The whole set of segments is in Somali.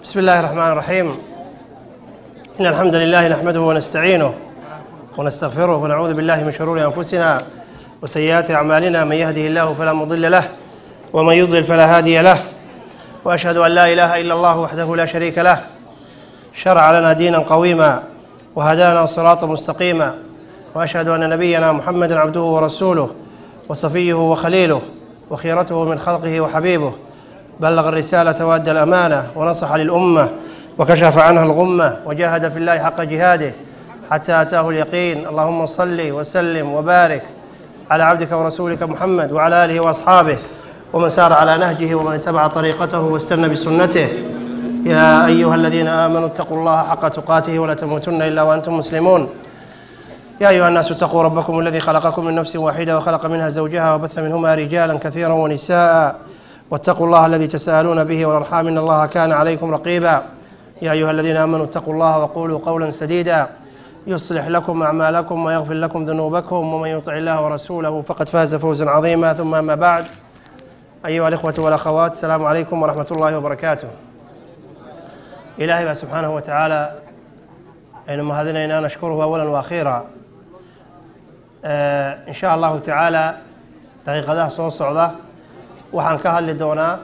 بسم الله الرحمن الرحيم إن الحمد لله نحمده ونستعينه ونستغفره ونعوذ بالله من شرور أنفسنا وسيئات أعمالنا من يهده الله فلا مضل له ومن يضلل فلا هادي له وأشهد أن لا إله إلا الله وحده لا شريك له شرع لنا دينا قويما وهدانا صراطا مستقيما وأشهد أن نبينا محمدا عبده ورسوله وصفيه وخليله وخيرته من خلقه وحبيبه بلغ الرسالة وأدى الأمانة ونصح للأمة وكشف عنها الغمة وجاهد في الله حق جهاده حتى أتاه اليقين اللهم صل وسلم وبارك على عبدك ورسولك محمد وعلى آله وأصحابه ومن سار على نهجه ومن اتبع طريقته واستنى بسنته يا أيها الذين آمنوا اتقوا الله حق تقاته ولا تموتن إلا وأنتم مسلمون يا أيها الناس اتقوا ربكم الذي خلقكم من نفس واحدة وخلق منها زوجها وبث منهما رجالا كثيرا ونساء واتقوا الله الذي تساءلون به والأرحام إن الله كان عليكم رقيبا يا أيها الذين آمنوا اتقوا الله وقولوا قولا سديدا يصلح لكم أعمالكم ويغفر لكم ذنوبكم ومن يطع الله ورسوله فقد فاز فوزا عظيما ثم أما بعد أيها الإخوة والأخوات السلام عليكم ورحمة الله وبركاته إلهي بقى سبحانه وتعالى أينما هذنا نشكره أولا وأخيرا آه إن شاء الله تعالى daqiiqadaha soo socda waxaan ka hadli doonaa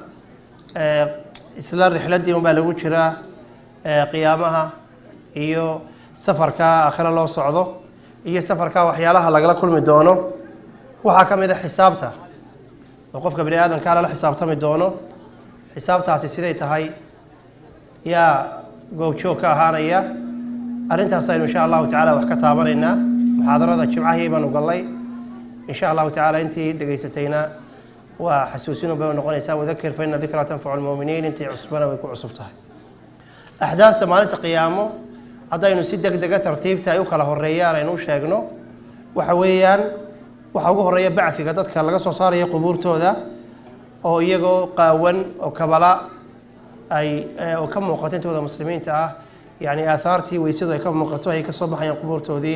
isla rixladdii unbaa lagu jiraa qiyaamaha iyo safarka aakhiro loo socdo iyo safarka waxyaalaha lagala kulmi doono waxaa ka mid a xisaabta oo qofka bani aadamkaa lala xisaabtami doono xisaabtaasi siday tahay yaa goobjoog ka ahaanaya arrintaas aynu insha allahu tacala wax ka taabanaynaa muxaadarada jimcahii baanu gallay insha allahu tacala intii dhegaysatayna waa xasuusin bay noqonaysaa wadakir fa ina dikraa tanfacu lmuuminiin intii cusbana way ku cusub tahay axdaafta maalinta qiyaamo haddaynu si deg dega tartiibta ay u kala horeeyaan aynu u sheegno waxa weeyaan waxaa ugu horeeya bacfiga dadka laga soo saarayo qubuurtooda oo iyagoo qaawan oo kabala ay oo ka muuqato intooda muslimiinta ah yani aahaartii weysadu ay ka muuqato ay kasoo baxayaan qubuurtoodii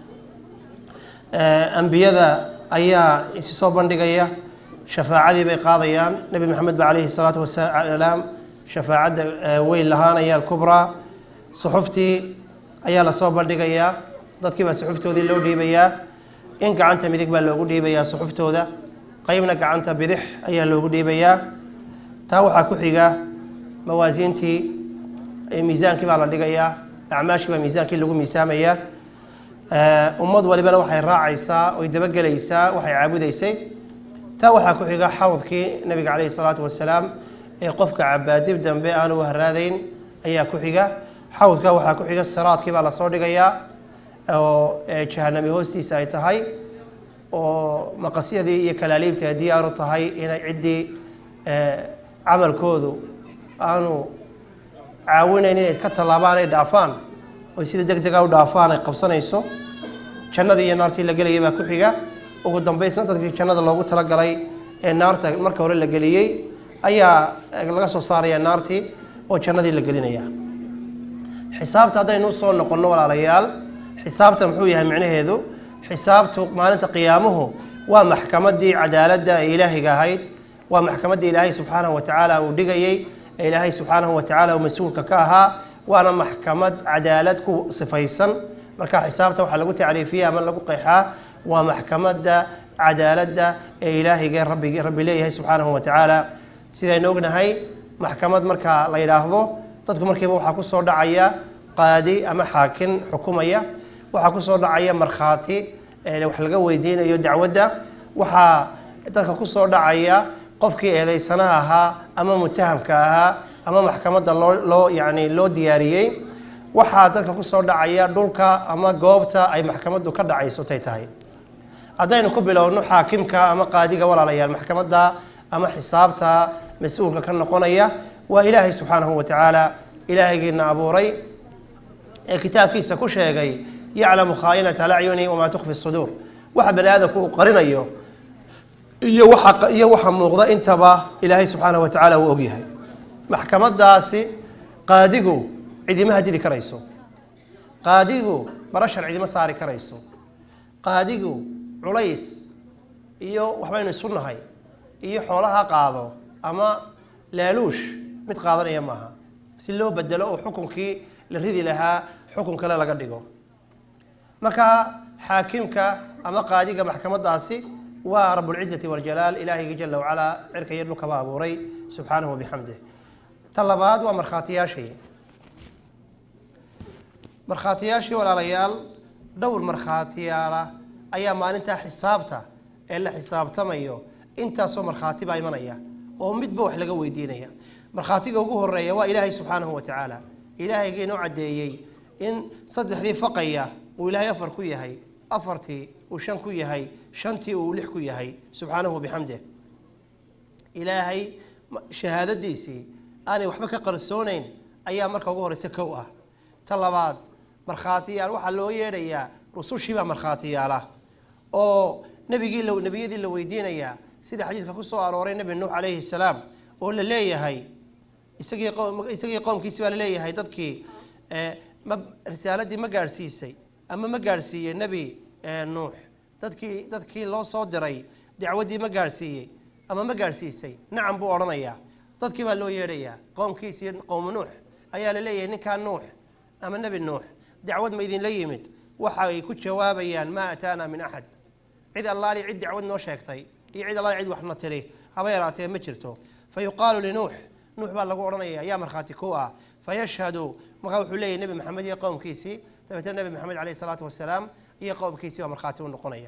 ambiyada ayaa isi soo bandhigaya shafaacadii bay qaadayaan nebi maxamed ba calayhi salaatu wasalaam shafaacadda weyn lahaanaya alkubraa suxuftii ayaa lasoo bandhigayaa dadkii baa suxuftoodii loo dhiibayaa in gacanta midig baa loogu dhiibayaa suxuftooda qeybna gacanta bidix ayaa loogu dhiibayaa taa waxaa ku xiga mawaasiintii miisaankii baa la dhigayaa acmaashii baa miisaankii lagu miisaamayaa ummad walibana waxay raacaysaa oy dabagelaysaa waxay caabudaysay taa waxaa ku xiga xawdkii nabiga caleyhi salaatu wasalaam ee qofka cabaadib dambe aanu haraadayn ayaa ku xiga xawdka waxaa ku xiga siraadkii baa lasoo dhigayaa oo jahanami hoostiisa ay tahay oo maqasyadii iyo kalaaliibtii ay diyaaru tahay inay ciddii camalkoodu aanu caawinayn inay ka tallaabaan ay dhaafaan oy sida deg dega u dhaafaan ay qabsanayso jannadii iyo naartii la gelayay baa ku xiga ugu dambaysna dadkii jannada loogu talagalay ee naarta marka hore la geliyey ayaa laga soo saaraya naartii oo jannadii la gelinaya xisaabta haddaynu usoo noqonno walaalayaal xisaabta muxuu yahay micnaheedu xisaabtu maalinta qiyaamuhu waa maxkamadii cadaaladda ee ilaahiga ahayd waa maxkamaddii ilaahay subxaanahu watacaala uu dhigayey ee ilaahay subxaanahu watacaala uu mas-uulka ka ahaa waana maxkamad cadaalad ku sifaysan marka xisaabta waxaa lagu tacriifiya ama lagu qeexaa waa maxkamadda cadaaladda ee ilaahiga rabbi rabbi leeyahay subxaanahu watacaala sidaynu ognahay maxkamad marka la yidhaahdo dadku markiiba waxaa kusoo dhacaya qaadi ama xaakin xukumaya waxaa kusoo dhacaya markhaati wax laga weydiinayo dacwadda waxaa dadka kusoo dhacaya qofkii eedeysanaha ahaa ama mutahamka ahaa ama maxkamadda loo loo yani loo diyaariyey waxaa dadka kusoo dhacaya dhulka ama goobta ay maxkamaddu ka dhacayso tay tahay haddaynu ku bilowno xaakimka ama qaadiga walaalayaal maxkamadda ama xisaabta mas-uulka ka noqonaya waa ilaahay subxaanahu watacaala ilaahaygiina abuuray ee kitaabkiisa ku sheegay yaclamu khaa'inata alacyuni wamaa tukfi suduur waxa bani aadamku uu qarinayo iyo waxa iyo waxa muuqda intaba ilaahay subxaanahu watacaala uu ogyahay maxkamadaasi qaadigu cidima hadidi karayso qaadigu barashar cidima saari karayso qaadigu culays iyo waxbaynu isu nahay iyo xoolaha qaado ama laaluush mid qaadanaya maaha si loo bedelo oo xukunkii la ridi lahaa xukun kale laga dhigo marka xaakimka ama qaadiga maxkamadaasi waa rabulcizati waljalaal ilaahayga jala wacalaa cirka iyo dhulkaba abuuray subxaanahu wabixamdih ta labaad waa markhaatiyaashii markhaatiyaashii walaalayaal dhowr markhaatiyaala ayaa maalintaa xisaabta ee la xisaabtamayo intaasoo markhaati baa imanaya oo midba wax laga weydiinaya markhaatiga ugu horeeya waa ilaahay subxaanahu wa tacaala ilaahayga inoo caddeeyey in saddexdii faqaya uu ilaahay afar ku yahay afartii uu shan ku yahay shantii uu lix ku yahay subxaanahu wabixamdih ilaahay shahaadadiisii aanay waxba ka qarsoonayn ayaa marka ugu horeysa kow ah ta labaad markhaatiyaal waxaa loo yeedhayaa rusushiibaa markhaatiyaala oo nabigii nebiyadii la weydiinayaa sida xadiidka ku soo arooray nebi nuux calayhi salaam oo la leeyahay isagii isagii qowmkiisi baa laleeyahay dadkii ma risaaladii ma gaadhsiisay ama ma gaadhsiiyey nebi nuux dadkii dadkii loo soo diray dacwaddii ma gaadhsiiyey ama ma gaadhsiisay nacam buu odhanayaa dadkii baa loo yeedhayaa qowmkiisii qowmu nuux ayaa la leeyahay ninkaa nuux ama nebi nuux dacwad ma idinla yimid waxa ay ku jawaabayaan maa ataana min axad cid allaali cid dacwad noo sheegtay iyo cid allaali cid waxna tiri haba yaraatee ma jirto fa yuqaalu linuux nuux baa lagu odhanaya yaa markhaati ku ah fayashhadu markaa wuxuu leeyahy nebi maxamed iyo qowmkiisii dabeetna nebi maxamed caleyhi salaatu wasalaam iyo qowmkiisii baa markhaati u noqonaya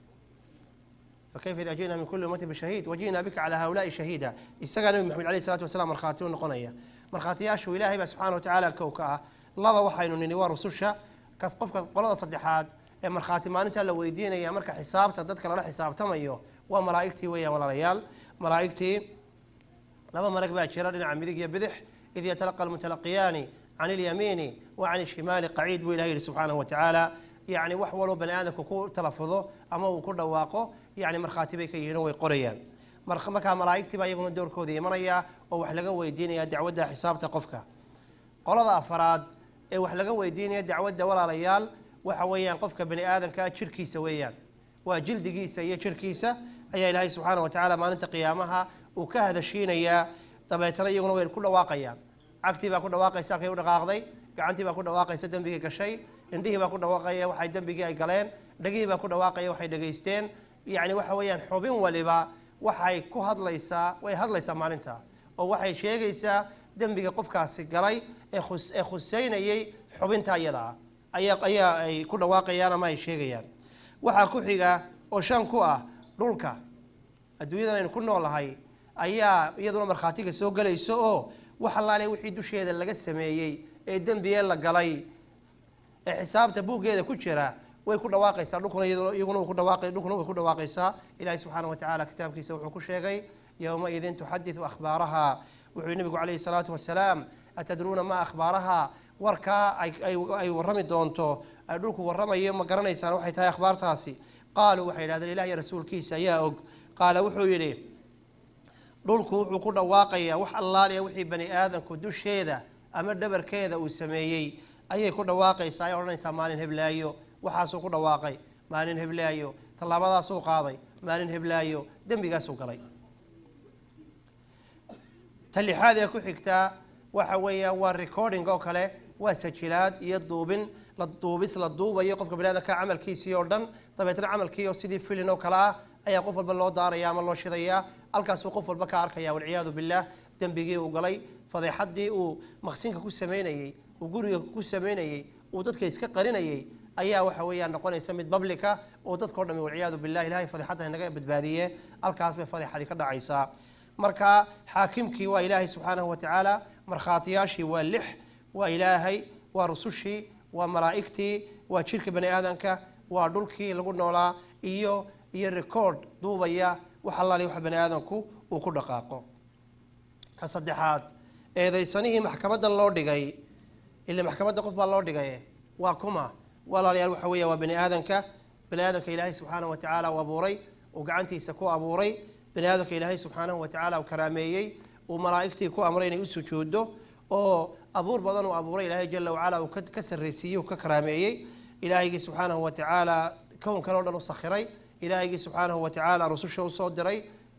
fakayfa ida ji'na min kulli ummatin bishahiid waji'na bika calaa haulaai shahiida isagaa nebi maxamed caleyhi salatu wasalaam markhaati u noqonaya markhaatiyaashu ilaahay baa subxana wa tacaala kow ka ah laba waxaynu nini waa rususha kas qofka qolada saddexaad ee markhaati maalintaa la weydiinaya marka xisaabta dadka lala xisaabtamayo waa malaa'igtii weeyaan walaalayaal malaa'igtii laba malag baa jira dhinaca midig iyo bidix id yatalaqa almutalaqiyaani can ilyamiini wa can ishimaali qaciid buu ilahi yihi subxaanahu wa tacaala yacni wax waloo bani aadamku ku talafudo ama uu ku dhawaaqo yacni markhaati bay ka yihiin oo way qorayaan markaa malaa'igtii baa iyaguna doorkooda imanaya oo wax laga weydiinaya dacwadda xisaabta qofka qolada afaraad ee wax laga weydiinaya dacwadda walaalayaal waxa weeyaan qofka bani aadamkaa jirhkiisa weeyaan waa jildigiisa iyo jirhkiisa ayaa ilaahay subxaana wa tacaala maalinta qiyaamaha uu ka hadashiinayaa dabeetana iyaguna way ku dhawaaqayaan cagtii baa ku dhawaaqaysa halkay u dhaqaaqday gacantii baa ku dhawaaqaysa dembigii gashay indhihii baa ku dhawaaqaya waxay dembigii ay galeen dhegihii baa ku dhawaaqaya waxay dhegaysteen yacni waxa weeyaan xubin waliba waxay ku hadlaysaa way hadlaysaa maalinta oo waxay sheegaysaa dembiga qofkaasi galay ee khus ee khuseynayay xubinta iyada ayaa ayaa ay ku dhawaaqayaan ama ay sheegayaan waxaa ku xiga oo shan ku ah dhulka adduunyadan aynu ku noolahay ayaa iyaduna markhaatiga soo gelayso oo wax allaale wixii dusheeda laga sameeyey ee dembigee la galay ee xisaabta buuggeeda ku jira way ku dhawaaqaysaa dhulkuna iyaguna ku dhawaaqay dhulkuna way ku dhawaaqaysaa ilaahay subxaana wa tacaala kitaabkiisa wuxuu ku sheegay yowmaidin tuxadiثu akhbaaraha wuxuu nabigu calayhi salaatu wasalaam atadruuna ma akhbaaraha warkaa ay warrami doonto ay dhulku warramayo ma garanaysaan waxay tahay akhbaartaasi qaaluu waxay yidhahdeen ilah iyo rasuulkiisa ayaa og qaala wuxuu yidhi dhulku wuxuu ku dhawaaqayaa wax allaaliya wixii bani aadamku dusheeda ama dhabarkeeda uu sameeyey ayay ku dhawaaqaysaa ay odhanaysaa maalin heblaayo waxaasuu ku dhawaaqay maalin heblaayo tallaabadaasuu qaaday maalin heblaayo dembigaasuu galay ta lixaad ee ku xigtaa waxa weeyaan waa recording oo kale waa sajilaad iyo duubin la duubis la duubayo qofka bani aadamka camalkiisii oo dhan dabeetna camalkii oo sidii filin oo kale ah ayaa qof walba loo daaraya ama loo shidayaa halkaasuu qof walba ka arkaya walciyaadu billaah dembigii uu galay fadeexadii uu maqsinka ku sameynayey uu guriga ku sameynayey uu dadka iska qarinayey ayaa waxa weeyaan noqonaysa mid bablika oo dadkao dhami walciyaadu billah ilahay fadeexadda naga badbaadiye halkaas bay fadeexadii ka dhacaysaa marka xaakimkii waa ilaahay subxaanahu wa tacaala markhaatiyaashii waa lix waa ilaahay waa rusushii waa malaa'igtii waa jirka bani aadamka waa dhulkii lagu noolaa iyo iyo record duubaya wax allaali wax bani aadamku uu ku dhaqaaqo ka saddexaad eedaysanihii maxkamadan loo dhigay ila maxkamadda qof baa loo dhigay waa kuma walaalayaal waxa weeya waa bani aadamka bani aadamka ilaahay subxaanahu wa tacaala uu abuuray uu gacantiisa ku abuuray bani aadamka ilaahay subxaanahu wa tacaala uu karaameeyey uu malaa'igtii ku amray inay u sujuuddo oo abuur badan uu abuuray ilaahay jala wacala uu ka sarraysiiyey uu ka karaameeyey ilaahaygii subxaanahu wa tacaala kownkan oo dhan u sakhiray ilaahaygii subxaanahu wa tacaala rususha usoo diray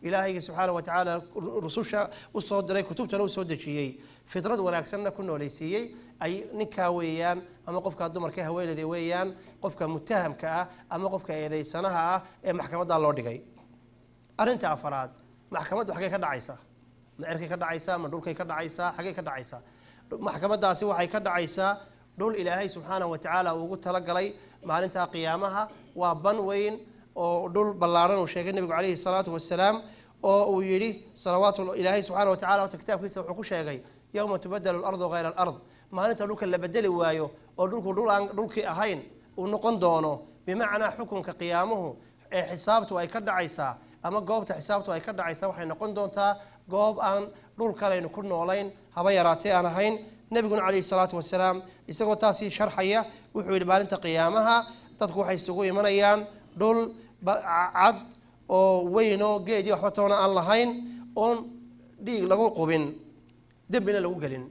ilaahayga subxaana wa tacaala rususha usoo diray kutubtana usoo dejiyey fidrad wanaagsanna ku nooleysiiyey ay ninkaa weeyaan ama qofka dumarka haweeneyda weeyaan qofka mutahamka ah ama qofka eedeysanaha ah ee maxkamadda loo dhigay arrinta afaraad maxkamaddu xaggay ka dhacaysaa ma cerkay ka dhacaysaa ma dhulkay ka dhacaysaa xaggay ka dhacaysaa maxkamaddaasi waxay ka dhacaysaa dhul ilaahay subxaanahu wa tacaala uu ugu talagalay maalinta qiyaamaha waa ban weyn oo dhul ballaaran uu sheegay nebigu calayhi salaatu wasalaam oo uu yidhi salawaatu ilaahay subxaana wa tacala horta kitaabkiisa wuxuu ku sheegay yowma tubadalu lardu hayra alard maalinta dhulka la bedeli waayo oo dhulku dhul aan dhulkii ahayn uu noqon doono bimacnaa xukunka qiyaamuhu ee xisaabtu ay ka dhacaysaa ama goobta xisaabtu ay ka dhacaysaa waxay noqon doontaa goob aan dhul kalaynu ku noolayn haba yaraatee aan ahayn nebiguna calayhi salaatu wasalaam isagoo taasii sharxaya wuxuu yidhi maalinta qiyaamaha dadku waxay isugu imanayaan dhul cad oo weynoo geedii waxba toona aan lahayn oon dhiig lagu qubin dembina lagu gelin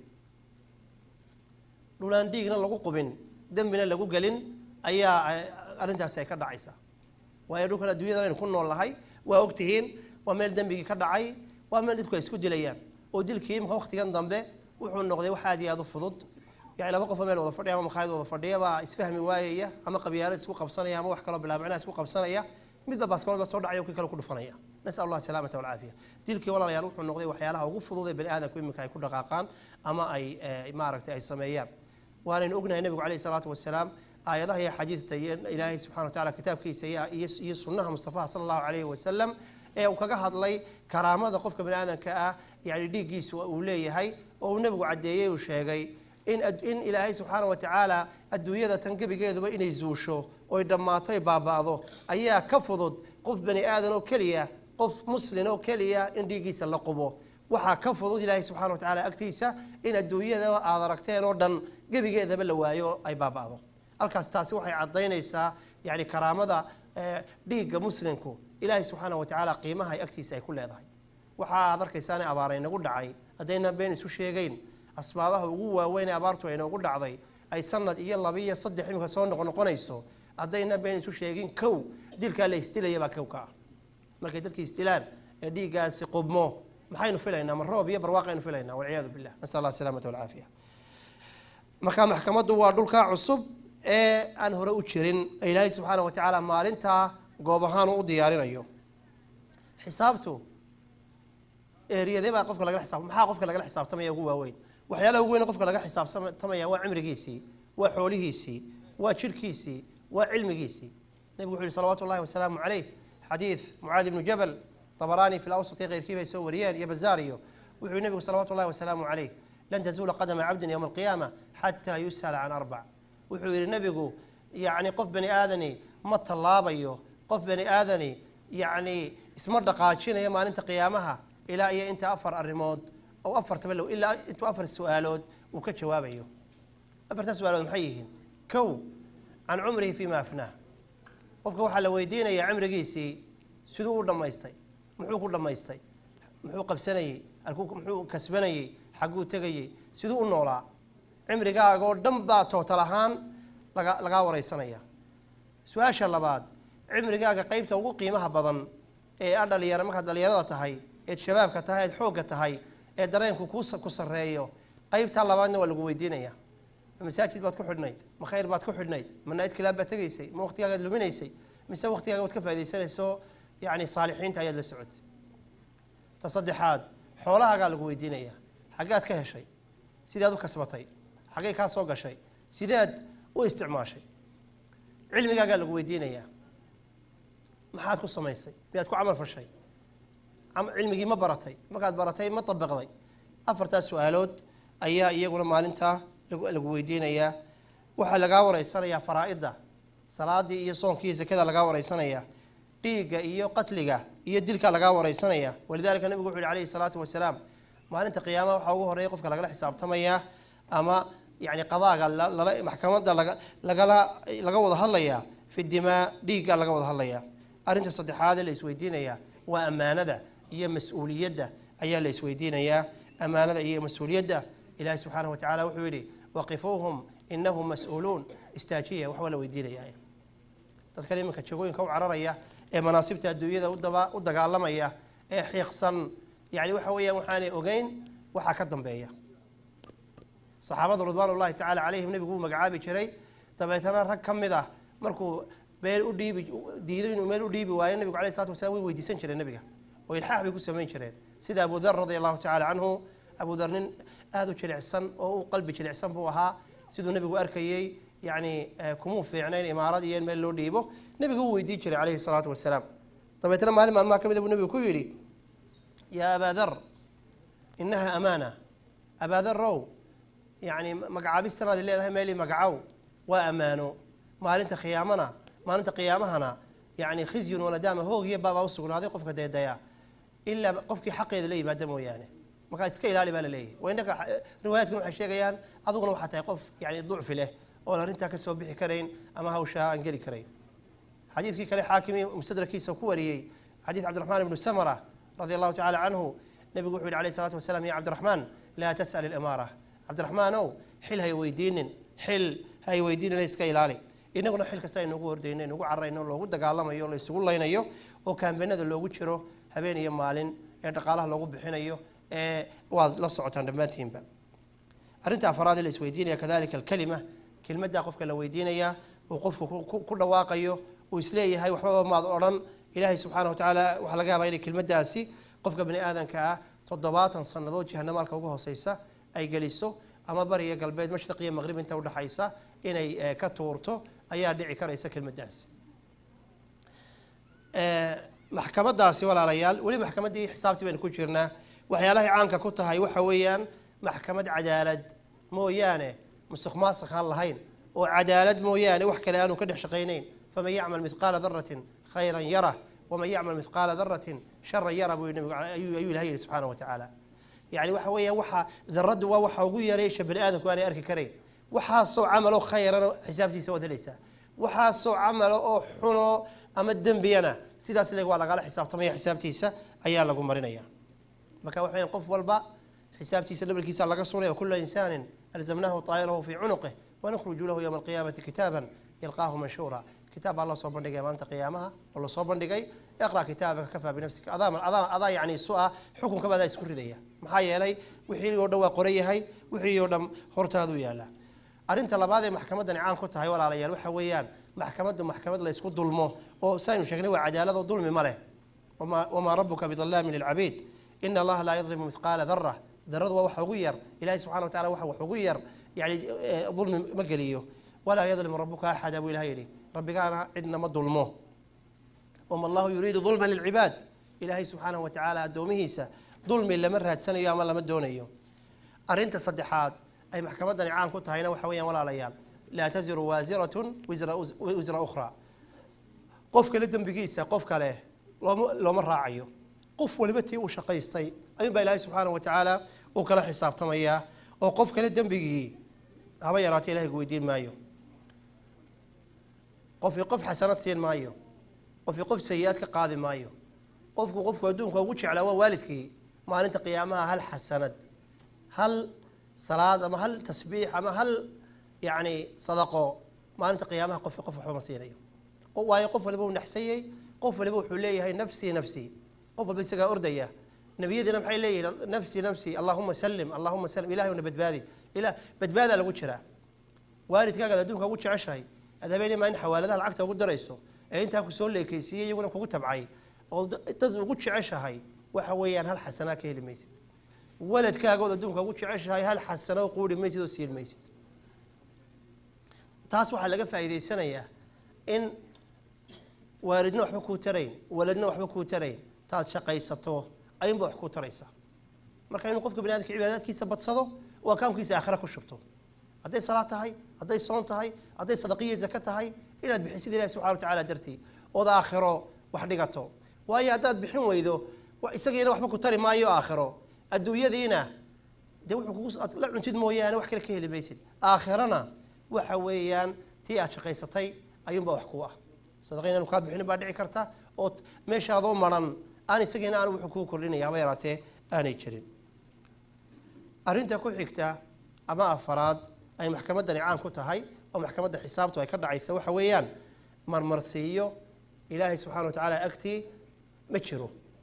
dhulaan dhiigna lagu qubin dembina lagu gelin ayaa arrintaasi ay ka dhacaysaa waayo dhulkan adduunyadan aynu ku nool nahay waa ogtihiin waa meel dembigii ka dhacay waa meel dadku ay isku dilayaan oo dilkii imika waqtigan dambe wuxuu noqday wax aad iyo aad u fudud yani laba qofoo meel wada fadhiya ama makhaayad wada fadhiya baa isfahmi waayaya ama qabyaalad isku qabsanaya ama wax kaloo bilaabicnaa isku qabsanaya midba baaskoolada soo dhacaya kii kale ku dhufanaya nasal allah salaamata walcaafiya dilkii walaalayaal wuxuu noqday waxyaalaha ugu fudud ee bani aadamku iminka ay ku dhaqaaqaan ama ay maaragtay ay sameeyaan waanaynu ognahay nebigu calayhi salaatu wasalaam aayadaha iyo xadiidta iyo ilaahay subxana wa tacala kitaabkiisa iyo sunnaha mustafaha sala allahu calayhi wasalam ee uu kaga hadlay karaamada qofka bani aadamka ah yani dhiiggiisu uu leeyahay oo uu nebigu caddeeyey uu sheegay in in ilaahay subxaana wa tacaala adduunyada tan gebigeeduba inay zuusho oy dhammaato ay baaba'do ayaa ka fudud qof bani aadan oo keliya qof muslin oo keliya in dhiiggiisa la qubo waxaa ka fudud ilaahay subxana wa tacaala agtiisa in adduunyada aad aragteen oo dhan gebigeedaba la waayo ay baaba'do halkaas taasi waxay caddaynaysaa yani karaamada dhiigga muslimku ilaahay subxaana wa tacaala qiimaha ay agtiisa ay ku leedahay waxa aad arkaysaa inay abaar inagu dhacay haddaynan been isu sheegeyn asbaabaha ugu waaweyn ee abaartu ay noogu dhacday ay sanad iyo laba iyo saddex imika soo noqnoqonayso haddaynan been isu sheegin kow dilkaa la isdilaya baa kow ka ah markay dadki isdilaan ee dhiiggaasi qubmo maxaynu filaynaa ma roob iyo barwaaqaynu filaynaa walciyaadu billah nasal allah asalaamata walcaafiya marka maxkamaddu waa dhulkaa cusub ee aan hore u jirin ee ilaahay subxaana wa tacaala maalintaa goob ahaan u diyaarinayo xisaabtu eeriyadee baa qofka lagala xisaab maxaa qofka lagala xisaabtamaya ugu waaweyn waxyaalaha ugu weyn qofka laga xisaabtamaya waa cimrigiisii waa xoolihiisii waa jirhkiisii waa cilmigiisii nebigu wuxu yihi salawaatu ullahi wasalaamu caleyh xadiid mucaadi ibnu jabal طبراني في الأوسط غير كيف يسوي ريال يا بزاريو وحي النبي صلوات الله وسلامه عليه لن تزول قدم عبد يوم القيامة حتى يسأل عن أربع وحي النبي يعني قف بني آذني ما طلابيو قف بني آذني يعني اسمر دقاتشين يا ما أنت قيامها إلى أي أنت أفر الريموت أو أفر تبلو إلا أنت أفر السؤالود وكجوابيو أفر تسؤالود محيهن كو عن عمره فيما أفناه qofka waxaa la weydiinayaa cimrigiisii siduu u dhammaystay muxuu ku dhammaystay muxuu qabsanayey muxuu kasbanayey xagguu tegayey siduu u noolaa cimrigaaga oo dhan baa tootal ahaan laga lagaa wareysanaya su-aasha labaad cimrigaaga qeybta ugu qiimaha badan ee a dhalinyaro markaad dhalinyarada tahay eed shabaabka tahay eed xoogga tahay ee dareenku ku ku sarreeyo qeybtaa labaadna waa lagu weydiinaya ma masaajid baad ku xidhnayd ma khayr baad ku xidhnayd ma nayd kilaab baad tegaysay ma waqtigaagaad luminaysay mise waqtigaaga waad ka faa'idaysanayso yani saalixiinta ayaad la socotay ta saddexaad xoolahaagaa lagu weydiinaya xaggaad ka heshay sideed u kasbatay xaggay kaa soo gashay sideed u isticmaashay cilmigaagaa lagu weydiinayaa maxaad ku samaysay miyaad ku camal fashay cilmigii ma baratay markaad baratay ma dabaqday afartaas su-aalood ayaa iyaguna maalintaa lagu weydiinayaa waxaa lagaa wareysanayaa faraa'idda salaadii iyo soonkii iyo zakada lagaa wareysanayaa dhiigga iyo qatliga iyo dilka lagaa wareysanaya walidalika nabigu wuxu yhi alayhi salaatu wasalaam maalinta qiyaamaha waxaa ugu horeeya qofka lagala xisaabtamaya ama yani qadaaga maxkamadda lagala laga wada hadlaya fi dimaa dhiigga laga wada hadlaya arrinta saddexaad ee la isweydiinaya waa ammaanada iyo mas-uuliyadda ayaa la isweydiinayaa ammaanada iyo mas-uuliyadda ilahi subxaanahu wa tacala wuxuu yidhi waqifuuhum inahum mas-uuluun istaajiya waxbaa la weydiinaya dadkan iminka jagooyinka u cararaya ee manaasibta adduunyada u dagaalamaya ee xiiqsan yani waxa weeyaan waxaanay ogeyn waxaa ka dambeeya saxaabada ridwaan ullahi tacaala calayhim nebigu wuu magacaabi jiray dabeetana rag ka mid ah markuu meel u dhiibi diido inuu meel u dhiibi waayo nebigu alayh salatu wasalaam way weydiisan jireen nebiga oo ilxaax bay ku samayn jireen sida abu dar radia allahu tacala canhu abu dar nin aada u jilicsan oo u qalbi jilicsan buu ahaa siduu nebigu arkayey yani kumuu fiicnayn imaarad iyo in meel loo dhiibo nebigu wuu weydiin jiray calayhi salaatu wasalaam dabeetna maalin maalmaha ka mid buu nebigu ku yidhi yaa abaa dar inaha amaana abaa darow yani magacaabistanaadi leedahay meelii magacow waa ammaano maalinta khiyaamana maalinta qiyaamahana yani khizyun wanadaama hoog iyo baabaa usugnaaday qofka deedaya ilaa qofkii xaqeeda la yimaada mooyaane markaa iska ilaali baa la leeyahay waa innaka riwaayaadkan waxay sheegayaan adiguna waxaa tahay qof yani ducfi leh oon arrintaa ka soo bixi karayn ama hawshaa aan geli karayn xadiidkii kale xaakimi mustadrakiisa ku wariyey xadiid cabdiraxmaan ibnu samara radia allahu tacala canhu nebigu wuxuu yihi alayh salatu wasalaam ya cabdiraxmaan laa tas'al ilimaara cabdiraxmaanow xil hay weydiinin xil hay weydiinin iska ilaali inaguna xil kasta aynugu hordayno inugu cararayno loogu dagaalamayo la isugu laynayo oo kaambenada loogu jiro habeen iyo maalin ee dhaqaalaha loogu bixinayo ee waad la socotaan dhammaantiinba arrinta afaraad ee la isweydiinaya kadalika alkalima kelmaddaa qofka la weydiinayaa uu qofku ku dhawaaqayo uu isleeyahay waxbaba maad odhan ilaahay subxaana wa tacaala waxaa laga yaabaa inay kelmaddaasi qofka bani aadanka ah toddobaatan sannadood jahanamaalka uga hooseysa ay geliso ama bariya galbeed mashriq iyo maqrib inta udhexaysa inay ka tuurto ayaa dhici karaysa kelmaddaasi maxkamadaasi walaalayaal weli maxkamaddii xisaabtii baynu ku jirnaa waxyaalahay caanka ku tahay waxa weeyaan maxkamad cadaalad mooyaane musuq maasaq aan lahayn oo cadaalad mooyaane wax kale aanu ka dhex shaqaynayn faman yacmal mithqaala daratin khayran yarah waman yacmal mithqaala daratin sharan yara buu nabigu ayuu ilahay yihi subxaana wa tacaala yani waxa weeyaan waxa daraddu waa waxa ugu yareysha bani aadamku aanay arki karayn waxaasoo camalo khayrana xisaabtiisa waad helaysaa waxaasoo camalo oo xuno ama dembiyana sidaas leg waa lagala xisaabtamaya xisaabtiisa ayaa lagu marinaya marka waxa weyan qof walba xisaabtiisa dhabarkiisa laga sunay o kula insaanin alzamnahu taa'irahu fii cunuqih wanukhruju lahu yowma alqiyaamati kitaaban yalqaahu manshuura kitaab baa loo soo bandhigaya maalinta qiyaamaha oo lasoo bandhigay iqra kitaabaka kafaa binafsika adaa adaa adaa yani isu ah xukunkaba adaa isku ridaya maxaa yeelay wixii oo dhan waa qoran yahay wixii oo dhan hortaaduu yaala arrinta labaad ee maxkamaddani caan ku tahay walaalayaal waxa weeyaan maxkamaddu maxkamad la ysku dulmo oo saynu sheegnay waa cadaalad oo dulmi ma leh wamaa rabuka bidallaamin lilcabiid ina allaha laa yadlimu mithqaala dara daradu waa wax ugu yar ilahi subxana wa tacala waxa wax ugu yar yani dulmi ma geliyo walaa yadlimu rabuka axada buu ilaha yidhi rabbigaana cidna ma dulmo wama allahu yuriidu dulman lilcibaad ilaahay subxaanahu wa tacaala addoomihiisa dulmi lama raadsanayo ama lama doonayo arrinta saddexaad ay maxkamaddani caan ku tahayna waxa weeyaan walaalayaal laa taziru waasiratun wisra ukhra qof kale dembigiisa qof kale looma looma raacayo qof waliba tii uu shaqaystay ayuun baa ilaahay subxaana wa tacaala uu kala xisaabtamayaa oo qof kale dembigii haba yaraata ilahay ku weydiin maayo qofkii qof xasanad siin maayo qofkii qof sayi-aad ka qaadi maayo qofku qofku adduunka ugu jeclaa waa waalidkii maalinta qiyaamaha hal xasanad hal salaad ama hal tasbiix ama hal yacni sadaqo maalinta qiyaamaha qofki qof waxba ma siinayo waayo qof waliba uu naxsanyey qof waliba wuxuu leeyahay nafsii nafsii qof walba isagaa ordaya nebiyadiina maxay leeyihin nafsii nafsii allahuma salim allahuma salim ilahay una badbaadi ila badbaadaa lagu jiraa waalidkaagaad adduunka ugu jeceshahay aad habeenii maa in xawaaladaha lacagta ugu darayso ee intaa ku soo leekaysiiyey iyaguna kugu tabcay oo dad ugu jeceshahay waxa weeyaan hal xasanaa ka heli maysid waladkaagood adduunka ugu jeceshahay hal xasano quuri maysid oo siin maysid taas waxaa laga faa'iidaysanayaa in waalidna waxba kuu tarayn waladna waxba kuu tarayn taad shaqaysato ayuunba wax kuu taraysa marka inuu qofka bani adamka cibaadaadkiisa badsado oo akaunkiisa aakhira ku shubto hadday salaad tahay hadday soon tahay hadday sadaqiyo zaka tahay inaad bixisid ilahi subxana wa tacala dartii ood aakhiro wax dhigato waayo haddaad bixin weydo isagiina waxba ku tari maayo aakhiro adduunyadiina dee wuxuu kugu la cuntid mooyaane wax kale ka heli maysid aakhirana waxa weeyaan tii aad shaqaysatay ayuunba wax ku ah sadaqa inaanu kaa bixinin baa dhici karta oo meeshaadoo maran aan isagiina aan wuxuu kuu kordhinaya haba yaraatee aanay jirin arrinta ku xigta ama afaraad ay maxkamaddani caan ku tahay oo maxkamadda xisaabtu ay ka dhacaysa waxa weeyaan marmarsiiyo ilaahay subxana wa tacaala agtii ma jiro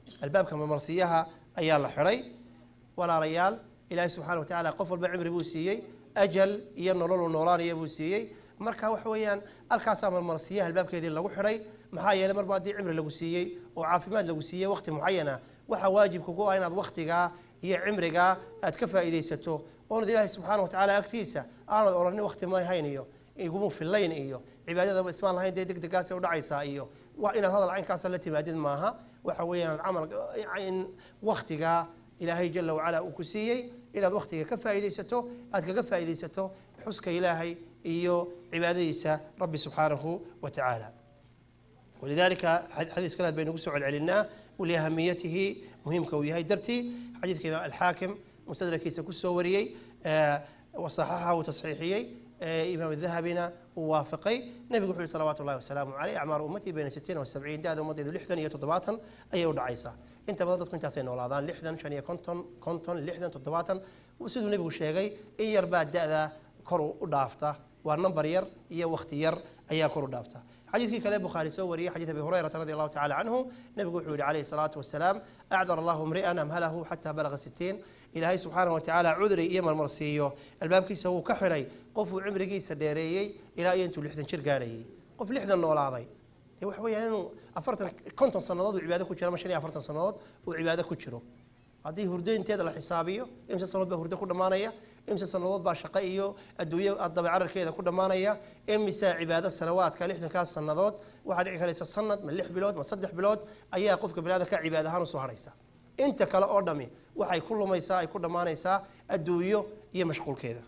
albaabka marmarsiyaha ayaa la xidhay walaalayaal ilaahay subxaana wa tacaala qof walba cimri buu siiyey ajal iyo nololu noolaanaya buu siiyey marka waxa weeyaan halkaasaa marmarsiyaha albaabkeedii lagu xidhay maxaa yeelay marba haddii cimri lagu siiyey oo caafimaad lagu siiyey waqti mucayana waxaa waajib kugu ah inaad waqtigaa iyo cimrigaa aad ka faa'iidaysato oonad ilaahay subxaana wa tacaala agtiisa aanad odhanin waqti ma hayn iyo iguma fillayn iyo cibaadadaba ismaan lahayn dee degdegaasay udhacaysaa iyo wa inaad hadal caynkaasa la timaadid maaha waxa weeyaan camal in waqtigaa ilaahay jala wacala uu ku siiyey inaad waqtiga ka faa'iidaysato aad kaga faa'iidaysato xuska ilaahay iyo cibaadadiisa rabbi subxaanahu wa tacaala walidalika xadiis kale baynu ku soo celcelinaa waliahamiyatihi muhiimka uu yahay dartii xadiidka imaam alxaakim mustadrakiisa kusoo wariyey wasaxaxahu tasxiixiyey imaam dahabina uu waafaqay nebigu wuxu yihi salawaatu llahi wasalaamu caleyh acmaaru ummatii bayna sitiin wa sabciin da-da ummaddeedu lixdan iyo toddobaatan ayay u dhacaysaa inta badan dadku intaasay noolaadaan lixdan shan iyo konton konton lixdan toddobaatan siduu nebigu sheegay in yar baa da-da kor u dhaafta waa number yar iyo waqti yar ayaa kor u dhaafta xadiidkii kale bukhaari soo wariyey xadiid abi hurayrata radi allahu tacala canhu nebigu wuxuu yihi calayhi salaatu wasalaam acdar allahu mri'an amhalahu xataa balaga sitiin ilaahay subxaanahu watacaala cudri iyo marmarsiiyo albaabkiisa wuu ka xidhay qofuu cimrigiisa dheereeyey ilaa iyo intuu lixdan jir gaadhayay qof lixdan noolaaday dee waxa weeyaan inuu afartan konton sannadood uu cibaado ku jiro ama shan iyo afartan sannadood uu cibaado ku jiro haddii hurdaynteeda la xisaabiyo imse sannadood baa hurdo ku dhammaanaya imse sannadood baa shaqo iyo adduunyo dabecararkeeda ku dhammaanaya imise cibaado sanawaadka lixdankaas sannadood waxaa dhici karaysa sanad ma lix bilood ma saddex bilood ayaa qofka baniaadamka cibaad ahaan usoo hadhaysa inta kale oo dhami waxay ku lumaysaa ay ku dhammaanaysaa adduunyo iyo mashquulkeeda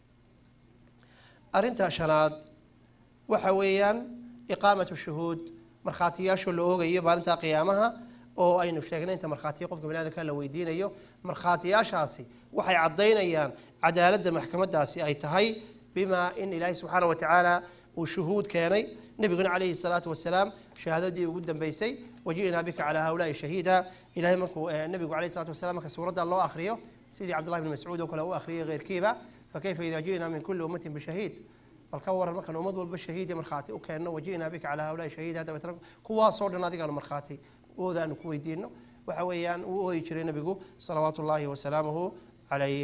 arrinta shanaad waxa weeyaan iqaamatu shuhuud markhaatiyaasho la oogayo maalinta qiyaamaha oo aynu sheegnay inta markhaatiya qofka baniadamka la weydiinayo markhaatiyaashaasi waxay caddaynayaan cadaaladda maxkamadaasi ay tahay bimaa in ilaahay subxaana wa tacaala uu shuhuud keenay nebiguna calayhi salaatu wasalaam shahaadadii ugu dambeysay waji'naa bika calaa haulaai shahiida ilahay markuu nebigu calayhi salatu wasalam marka suuradda loo akhriyo sidii cabdullahi bni mascuud oo kale u akhriyay keyrkiiba fakayfa ida ji'naa min kulli ummatin bishahiid bal ka waran markaan ummad walba shahiid iyo markhaati u keenno waji'naa bika calaa haulaai shahiida dabeetna kuwaasoo dhan adigaanu markhaati ooda aanu ku weydiino waxa weeyaan uu ooyi jiray nebigu salawaatu ullaahi wasalaamuhu calayh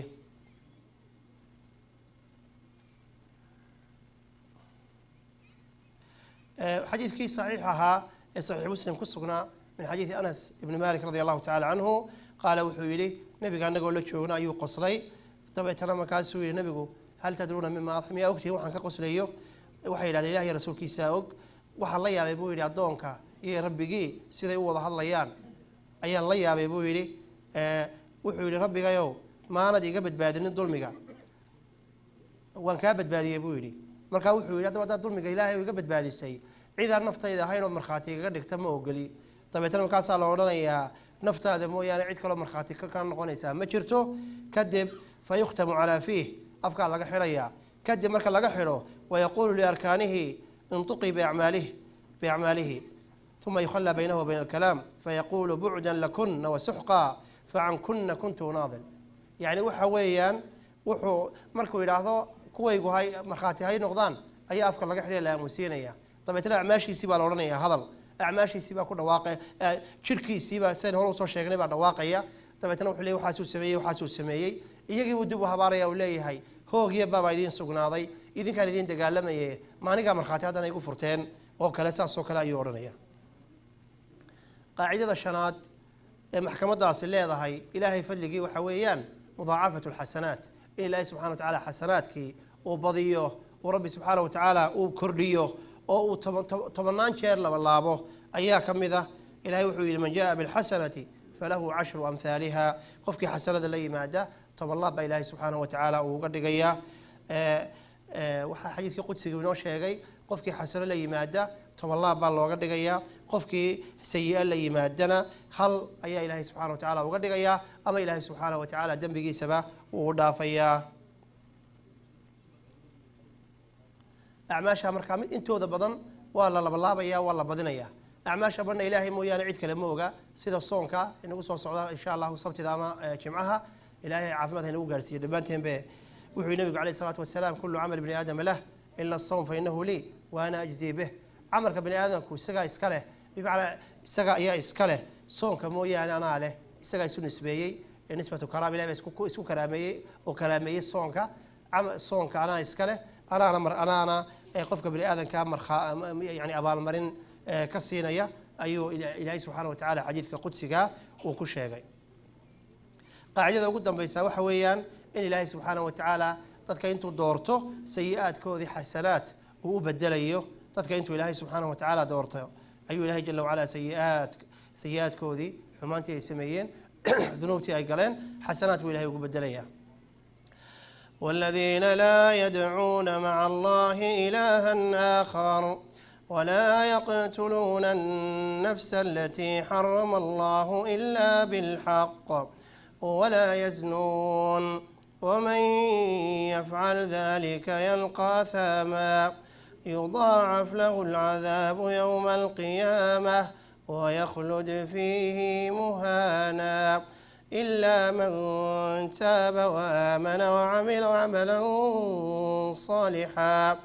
xadiidkii saxiix ahaa ee saxiix muslim ku sugnaa min xadiidi anas ibni malik radi allahu tacala canhu qaala wuxuu yidhi nebiga anagoo la joogna ayuu qoslay dabeetana markaasuu yihi nebigu hal tadruuna mima miyaa ogtihin waxaan ka qoslayo waxay yidhahdeen ilahiy rasuulkiisaa og waxaan la yaabay buu yidhi addoonka iyo rabbigii siday u wada hadlayaan ayaan la yaabay buu yidhi wuxuu yidhi rabbigayow maanad iga badbaadinin dulmiga waan kaa badbaadiyey buu yidhi markaa wuxuu yidhi haddaba haddaad dulmiga ilaahay iga badbaadisay cidaan naftayda ahayn ood markhaati igaga dhigta ma ogoli dabeetna markaasaa la odhanayaa naftaada mooyaane cid kaloo markhaati ka noqonaysaa ma jirto kadib fa yukhtamu calaa fiih afkaa laga xidhayaa kadib marka laga xidho wayaquulu liarkaanihi intuqii biacmaalihi biacmaalihi uma yukhallaa baynahu wa bayna alkalaam fayaquulu bucdan lakuna wasuxqa facan kuna kuntu naadil yacni waxa weeyaan wuxuu markuu yidhaahdo kuwaygu hay markhaati hay noqdaan ayaa afka laga xidhay la aamusiinaya dabeetna acmaashiisii baa la odhanaya hadal acmaashiisii baa ku dhawaaqa jirkiisiibaa sidayn hore usoo sheegnay baa dhawaaqaya dabeetna wuxuu leey waxaasuu sameeyey waxaasuu sameeyey iyagiibuu dib u habaaraya uu leeyahay hoogiyo baabaa idiin sugnaaday idinkaan idiin dagaalamaye maanigaa markhaati haddana igu furteen oo kale saasoo kale ayuu odhanaya qaacidada shanaad ee maxkamadaasi leedahay ilaahay fadligii waxa weeyaan mudaacafatu lxasanaat in ilaahay subxana wa tacaala xasanaadkii uu badiyo uu rabbi subxaana wa tacaala uu kordhiyo oo uu tobannaan jeer labalaabo ayaa ka mid ah ilahay wuxuu yidhi man jaa bilxasanati falahu cashru amhaaliha qofkii xasanada la yimaada toban laab baa ilaahay subxaana wa tacaala uu uga dhigayaa waxaa xadiidkii qudsiga inoo sheegay qofkii xasano la yimaada toban laab baa looga dhigayaa qofkii sayi-a la yimaadana hal ayaa ilaahay subxana wa tacala uga dhigayaa ama ilaahay subxaana wa tacaala dembigiisaba uu u dhaafayaa acmaasha markaa mid intooda badan waa la labalaabaya waa la badinayaa acmaasha badna ilaahay mooyaane cid kale ma oga sida soonka inagu soo socda insha allahu sabtida ama jimcaha ilahay caafimaad haynagu gaarsiiyo dhammaanteenbe wuxuu yihi nabigu alayh isalaatu wasalaam kullu camal bni aadama lah ila asawm fa inahu lii wa ana ajzii bih camalka bani aadamku isagaa iska leh bimacnaa isaga ayaa iska leh soonka mooyaane anaa leh isagaa isu nisbeeyey ee nisbatu karaama ilahi baa isku isku karaameeyey oo karaameeyey soonka cama- soonka anaa iska leh anaana mar anaana ee qofka bani aadanka markhaa yani abaalmarin ee ka siinaya ayuu ila- ilaahay subxaana wa tacaala xadiidka qudsiga uu ku sheegay qaacidada ugu dambaysa waxa weeyaan in ilaahay subxaana wa tacaala dadka intuu doorto sayi-aadkoodii xasanaad uu u bedelayo dadka intuu ilaahay subxaana wa tacaala doorto ayuu ilaahay jala wacala sayi-aad sayi-aadkoodii xumaantii ay sameeyeen dunuubtii ay galeen xasanaad buu ilahay ugu bedelaya والذين لا يدعون مع الله إلها آخر ولا يقتلون النفس التي حرم الله إلا بالحق ولا يزنون ومن يفعل ذلك يلقى ثاما يضاعف له العذاب يوم القيامة ويخلد فيه مهانا إلا من تاب وآمن وعمل عملا صالحا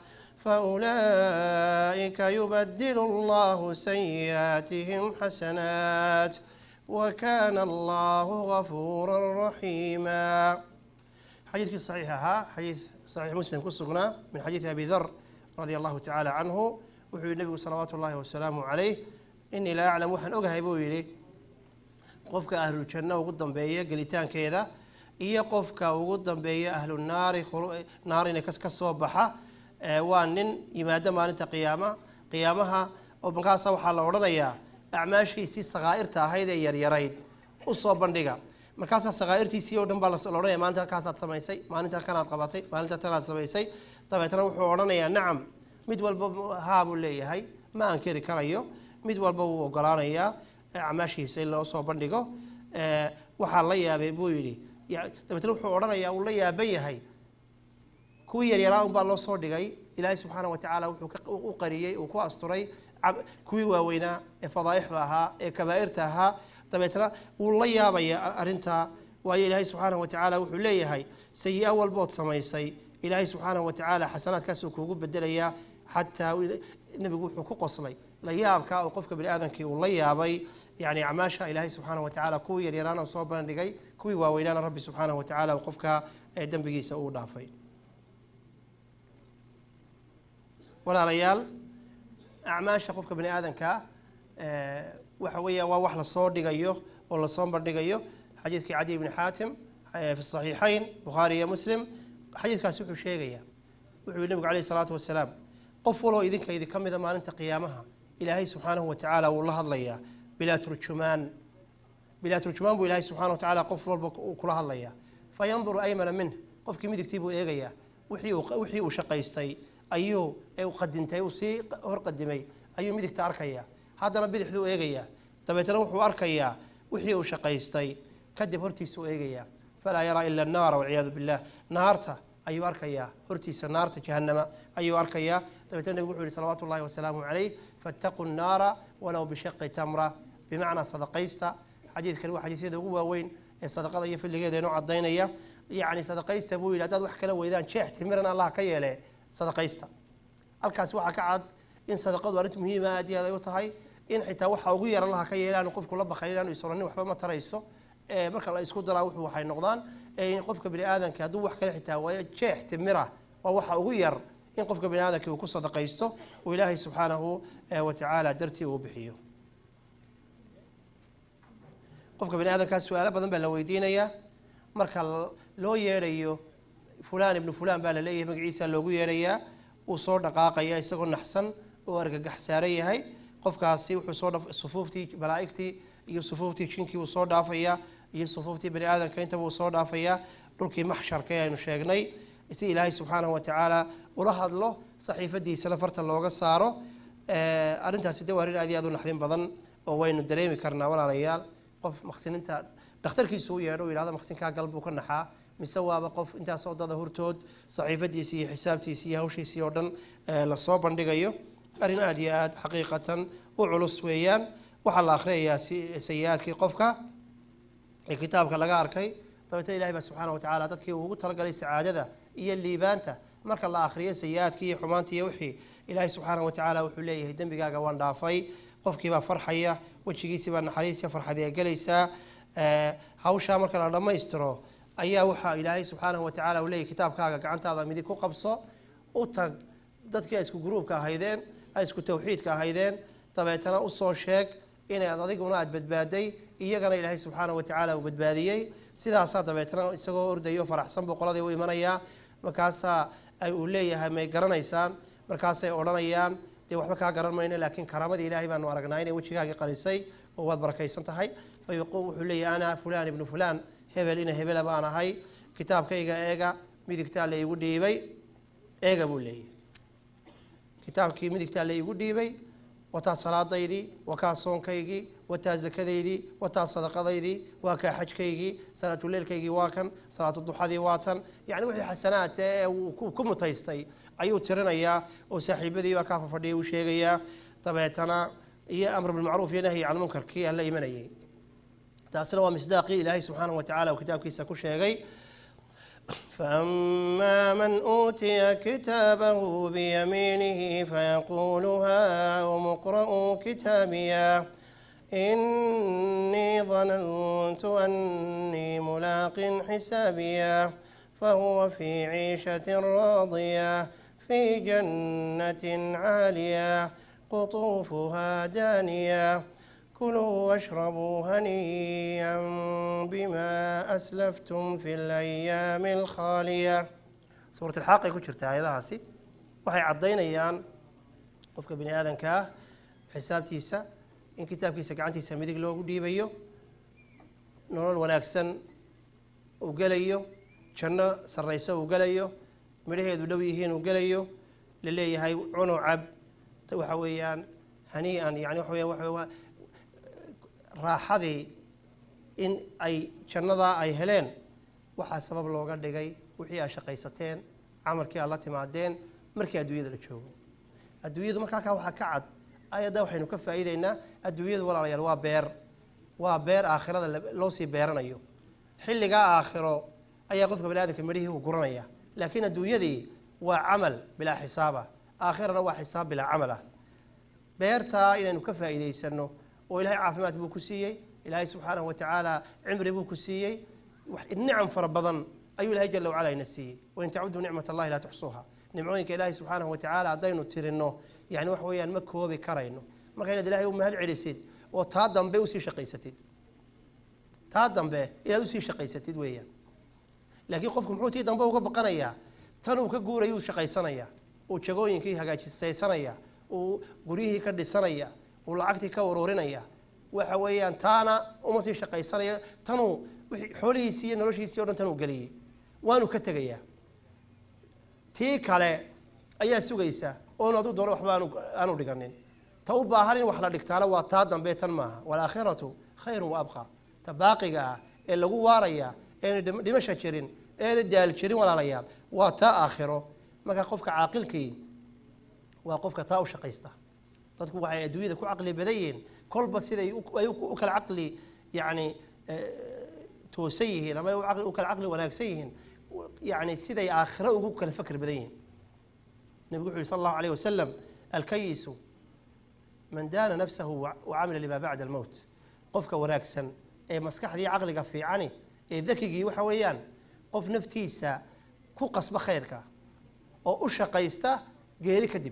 فأولئك يبدل الله سيئاتهم حسنات وكان الله غفورا رحيما حديث صحيح ها حديث صحيح مسلم كسرنا من حديث أبي ذر رضي الله تعالى عنه وحي النبي صلوات الله وسلامه عليه إني لا أعلم وحن أقهى بويلي qofka ahlu janno ugu dambeeya gelitaankeeda iyo qofka ugu dambeeya ahlu naari khuru- naarina kas ka soo baxa ee waa nin yimaado maalinta qiyaama qiyaamaha oo markaasa waxaa la odhanayaa acmaashiisii sakaa'irta ahayd ee yaryarayd u soo bandhiga markaasaa sakaa'irtiisii oo dhan baa las- la odhanaya maalinta halkaasaad samaysay maalinta kanaad qabatay maalinta tanaad samaysay dabeetana wuxuu odhanayaa nacam mid walba haa buu leeyahay ma ankeri karayo mid walba wuu ogolaanayaa acmaashiisa in loo soo bandhigo ee, waxaa la yaabay buu yidhi ya- dabeetna wuxuu odhanayaa uu la yaaban yahay kuwii yaryaraa unbaa loo soo dhigay ilaahay subxaana wa tacaala wuxuu ka- u qariyey uu ku asturay cab- kuwii waaweynaa ee fadaa'ixda ahaa ee kabaa'irta ahaa dabeetna wuu la yaabaya arrintaa waayo ilaahay subxaana wa tacaala wuxuu leeyahay sayi-a walbood samaysay ilaahay subxaana wa tacaala xasanaadkaasuu kuugu bedelayaa xataa wi- nebigu wuxuu ku qoslay la yaabka oo qofka bani aadamkii uu la yaabay yani acmaasha ilaahay subxaana wa tacaala kuwii yaryaraana soo bandhigay kuwii waaweynaana rabbi subxaana wa tacaala uu qofka ee dembigiisa uu dhaafay walaalayaal acmaasha qofka bani aadamka eh, waxa weeya waa wax lasoo dhigayo oo lasoo bandhigayo xadiidkii cadi bni xaatim eh, fi saxiixayn bukhaari iyo muslim xadiidkaasi wuxuu sheegayaa wuxuu yihi nabigu calayhi salaatu wasalaam qof waloo idinka idinka mida maalinta qiyaamaha ilaahay subxaanahu wa tacaala wuu la hadlayaa bilaa turjumaan bilaa turjumaan buu ilaahay subxana wa tacaala qof walba uu kula hadlayaa fayanduru aymana minh qofkii midigtii buu eegayaa wixii uu wixii uu shaqaystay ayuu ee uu qadintay uu sii horqadimay ayuu midigta arkayaa haddana bidixduu eegayaa dabeetna wuxuu arkayaa wixii uu shaqaystay kadib hortiisuu eegayaa falaa yaraa ila annaara walciyaadu billah naarta ayuu arkayaa hortiisa naarta jahannama ayuu arkayaa dabeetna nebigu wuxuu yihi salawaatu ullahi wasalaamu calayh fattaquu nnaara walow bishaqi tamra bimacnaa sadaqaysta xadiidkani waa xadiisyada ugu waaweyn ee sadaqada iyo filigeeda inoo cadaynaya yacni sadaqaysta buu yidhi haddaad wax kala weydaan jeex timiran allah ka yeele sadaqaysta halkaas waxaa ka cad in sadaqadu arrinta muhiima aad iyo aad ay u tahay in xitaa waxa ugu yar allaha ka yeelaanu qofku la bakay inaanu isolanin waxba ma tarayso ee marka la isku daraa wuxuu waxay noqdaan ee in qofka bani aadamka hadduu wax kale xitaa waayo jeex timira waa waxa ugu yar in qofka bani aadamka uu ku sadaqaysto uu ilaahay subxaanahu eh, wa tacaala dartii uu bixiyo qofka bani aadamkaas su-aalo badan baa la weydiinayaa marka l- loo yeedhayo fulaan ibnu fulaan baa la leeyahay magaciisa loogu yeedhayaa wuu soo dhaqaaqaya isagoo naxsan oo argagax saaran yahay qofkaasi wuxuu soo dhaf sufuuftii malaa'igtii iyo sufuuftii jinkii wuu soo dhaafayaa iyo sufuuftii bani aadamka intaba wuu soo dhaafayaa dhulkii maxsharka ee aynu sheegnay si ilaahay subxaanahu wa tacaala ula hadlo saxiifadiisana farta looga saaro Eh, arrintaasi de waa arrin aad iyo aad u naxdin badan oo waynu dareemi karnaa walaalayaal qof maqsininta dhakhtarkiisu u yeedho u yidhahdo maqsinkaa gal buu ka naxaa mise waaba qof intaas wadada hortood saxiifadiisi iyo xisaabtiisi iyo hawshiisii oo dhan eh, lasoo bandhigayo arrin aad iyo aad xaqiiqatan u culus weeyaan waxaa la akhriyayaa si- sayi-aadkii qofka ee kitaabka laga arkay dabeetna ilahi baa subxaana wa tacaala dadkii uu ugu talagalay sacaadada iyo liibaanta marka la akhriyo sayi-aadkii iyo xumaantii iyo wixii ilaahay subxaana wa tacaala wuxuu leeyahay dembigaaga waan dhaafay qofkiibaa farxaya wejigiisibaa naxariisiya farxadii ay gelaysaa hawshaa marka la dhammaystiro ayaa waxaa ilaahay subxaanahu watacaala uu leeyahy kitaabkaaga gacantaada midig ku qabso u tag dadkii ay isku gruubka ahaydeen ay isku tawxiidka ahaydeen dabeetana usoo sheeg inaad adiguna aad badbaaday iyagana ilaahay subxaanahu watacaala uu badbaadiyey sidaasaa dabeetana isagoo ordayo faraxsan buu qoladii u imanayaa markaasaa ay uu leeyahay may garanaysaan markaasay odhanayaan dee waxba kaa garan mayno laakiin karaamadii ilaahay baanu aragnaa inay wejigaagii qarisay oo waad barakaysan tahay fayuquul wuxuu leeyahay ana fulaan ibnu fulaan hebel ina hebela baan ahay kitaabkayga eega midigtaa la igu dhiibay eega buu leeyahay kitaabkii midigtaa la igu dhiibay wataa salaadaydii waa kaa soonkaygii wataa zakadaydii wataa sadaqadaydii waa kaa xajkaygii salaatuleilkaygii waa kan salaatuduxadii waa tan yani wixii xasanaad ee uu ku mutaystay ayuu tirinayaa oo saaxiibadii baa kaa fafadhiya uu sheegayaa dabeetana iyo amr bilmacruuf iyo nahyi can munkarkii aan la imanayay taasina waa misdaaqii ilaahay subxaanahu watacaala uu kitaabkiisa ku sheegay فأما من أوتي كتابه بيمينه فيقول هاؤم اقرءوا كتابيا إني ظننت أني ملاق حسابيا فهو في عيشة راضية في جنة عالية قطوفها دانية كلوا واشربوا هنيئا بما أسلفتم في الأيام الخالية سورة الحاقة ku jirta aayadahaasi waxay caddaynayaan qofka bini aadanka ah xisaabtiisa in kitaabkiisa gacantiisa midig loogu dhiibayo nolol wanaagsan uu gelayo janno sarrayso uu gelayo midhaheedu dhow yihiin uu gelayo la leeyahay cuno cab waxa weeyaan hanii'an yani waxa weya waxa raaxadii in ay jannadaa ay heleen waxaa sabab looga dhigay wixii aad shaqaysateen camalkii aad la timaadeen markii adduunyada la joogo adduunyadu marka halkaa waxaa ka cad ayadda waxaynu ka faa'iideynaa adduunyadu walaalayaal waa beer waa beer aakhirada loo sii beeranayo xilligaa aakhiro ayaa qofka bani aadamka midhihii uu guranaya laakiin adduunyadii waa camal bilaa xisaaba aakhirana waa xisaab bilaa camal ah beertaa inaynu ka faa'iidaysano oo ilahay caafimaad buu ku siiyey ilaahay subxaanahu watacaala cimri buu ku siiyey nicam fara badan ayuu ilahay jala wacala ina siiyey wain tacuduu nicmat allahi laa tuxsuuha nimcooyinka ilaahay subxaanahu watacaala haddaynu tirino yani wax weeyaan ma koobi karayno marka inaad ilahay u mahad celisid oo taa dambe usii shaqaysatid taa dambe inaad usii shaqaysatid weeyaan laakiin qofku muxuu tii dambe uga baqanayaa tan uu ka guurayuu shaqaysanaya uu jagooyinkii hagaajisaysanaya uu guryihii ka dhisanaya uu lacagtii ka ururinaya waxa weeyaan taana uma sii shaqaysanaya tanuu xoolihiisii iyo noloshiisii o dhan tanuu geliyey waanu ka tegayaa tii kale ayaa sugaysa oonu hadduu doono waxba aanu aanu dhiganin ta u baahan in wax la dhigtaana waa taa dambe tan maaha waalaakhiratu khayrun wa abqa ta baaqiga ah ee lagu waaraya eena dhimasha jirin eena daal jirin walaalayaal waa taa aakhiro marka qofka caaqilkii waa qofka taa u shaqaysta dadku waxay adduunyada ku caqli badan yihiin kolba siday ay u kala caqli yacni toosan yihiin ama u kala caqli wanaagsan yihiin yani siday aakhiro ugu kala fakr badan yihiin nebigu wuxu yhi sal allahu alayh wasalam alkayisu man daana nafsahu wacamila lima bacda almowt qofka wanaagsan ee maskaxdii caqliga fiicani ee dakigii waxa weeyaan qof naftiisa ku qasba khayrka oo u shaqaysta geeri kadib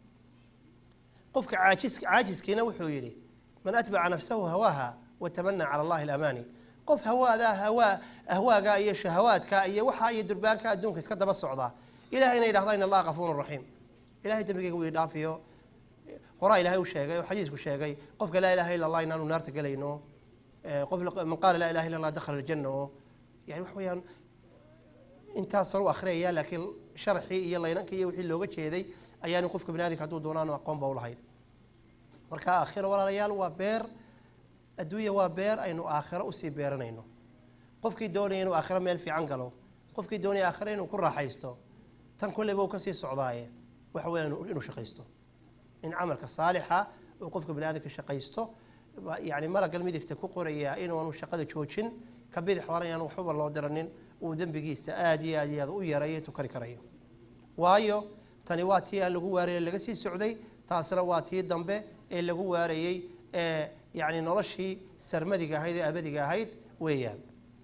qofka caajis caajiskiina wuxuu yidhi man atbaca nafsahu hawaaha watamana cala allahi alamaani qof hawaadaa hawaa ahwaaga iyo shahawaadka iyo waxaa iyo durbaanka adduunka iska daba socda ilahayna yidhahda in allaha kafuurun raxiim ilahay dembigeyga wuu idhaafiyo horaa ilahay u sheegay oo xadiisku sheegay qofka laa ilaha illa allah inaanu naarta gelayno qof man qaala laa ilaha illa allah dakhala aljanna oo yani wax weeyaan intaasan u akhriyaya laakiin sharxii iyo laynankii iyo wixii looga jeeday ayaanu qofka bani adamka hadduu doonaanu aqoonba u lahayn marka aakhiro walaalayaal waa beer adduunya waa beer aynu aakhiro usii beeranayno qofkii doonaya inuu aakhiro meel fiican galo qofkii doonaya aakhiro inuu ku raaxaysto tan kolleyba uu kasii socdaaye waxa weya inuu shaqaysto in camalka saalixa uu qofka bani aadamka shaqaysto yani malagal midigta ku qoraya inaanu shaqada joojin ka bidix hore inaan waxbaba loo diranin uu dembigiisa aada iyo aad iyo aad u yarayo tukari karayo waayo tani waa tii aan lagu waaraya laga sii socday taasina waa tii dambe ee lagu waarayey ee yacni noloshii sarmadiga ahayd ee abadiga ahayd weeyaan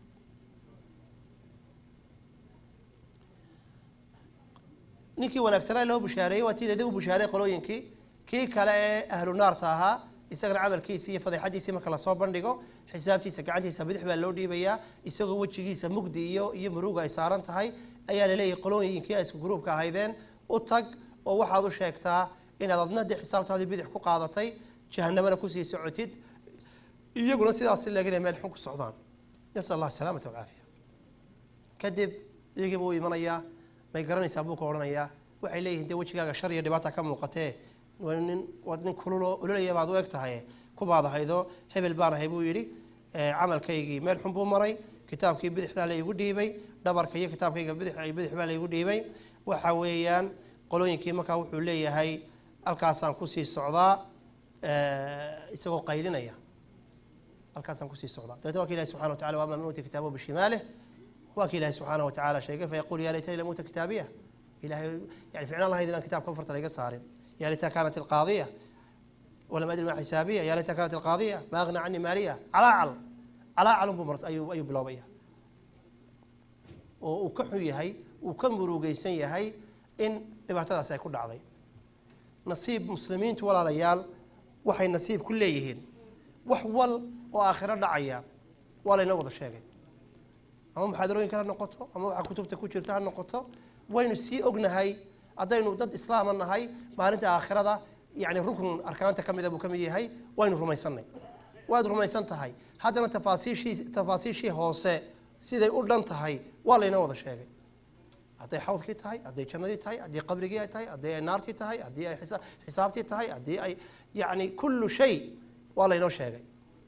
ninkii wanaagsanaa loo bushaareeyey waa tii ladib u bushaareey qolooyinkii kii kale ee ahlu naarta ahaa isagana camalkiisii iyo fadeexadiisii marka lasoo bandhigo xisaabtiisa gacantiisa bidix baa loo dhiibayaa isagoo wejigiisa mugdi iyo iyo muruga ay saaran tahay ayaa laleeyahay qolooyinkii ay isku gruubka ahaydeen u tag oo waxaad u sheegtaa inaad adna dee xisaabtaadii bidix ku qaadatay jahanamana kusii socotid iyaguna sidaas leegina meel xun ku socdaan nasal allah asalaamata walcaafiya kadib iyagiiba uu imanayaa may garanaysaa buu ka odhanayaa waxay leeyihiin dee wejigaaga shar iyo dhibaata ka muuqatee waa nin waad nin kululoo ololaya baad u eg tahay kubaad ahaydo hebel baan ahay buu yidhi camalkaygii meel xun buu maray kitaabkii bidixdaa la igu dhiibay dhabarka iyo kitaabkayga bidix bidix baa la igu dhiibay waxa weeyaan qolooyinkii markaa wuxuu leeyahay halkaasaan kusii socdaa isagoo qaylinaya halkaasaan kusii socdaa dabeetna waa ka ilahi subxana wa tacala waama man uuti kitaabahu bishimaalih waa ka ilahi subxaanaه wa tacaala sheegay fayaquul ya laytani lam uuta kitaabiya ilahay yani ficnaan lahayd inaan kitaabka farta layga saarin ya laytaha kanat alqaadiya walam adri ma xisaabiya ya laytaha kanat alqaadiya ma agna cani maaliya calaacal calaacal unbuu mars ayuu ayuu biloobaya oo uu ka xun yahay uu ka murugeysan yahay in dhibaatadaasi ay ku dhacday nasiib muslimiintu walaalayaal waxay nasiib ku leeyihiin wax wal oo aakhiro dhacaya waa laynoo wada sheegay ama muxaadarooyinka ha noqoto ama waxa kutubta ku jirta ha noqoto waynu sii ognahay haddaynu dad islaama nahay maalinta aakhirada yani rukn arkaanta ka mida buu ka mid yahay waynu rumaysanay waad rumaysan tahay haddana tafaasiishii tafaasiishii hoose siday u dhan tahay waa laynoo wada sheegay hadday xawdkii tahay hadday jannadii tahay haddii qabrigii ay tahay haddii ay naartii tahay haddii ay xisa- xisaabtii tahay haddii ay yani kullu shay waa laynoo sheegay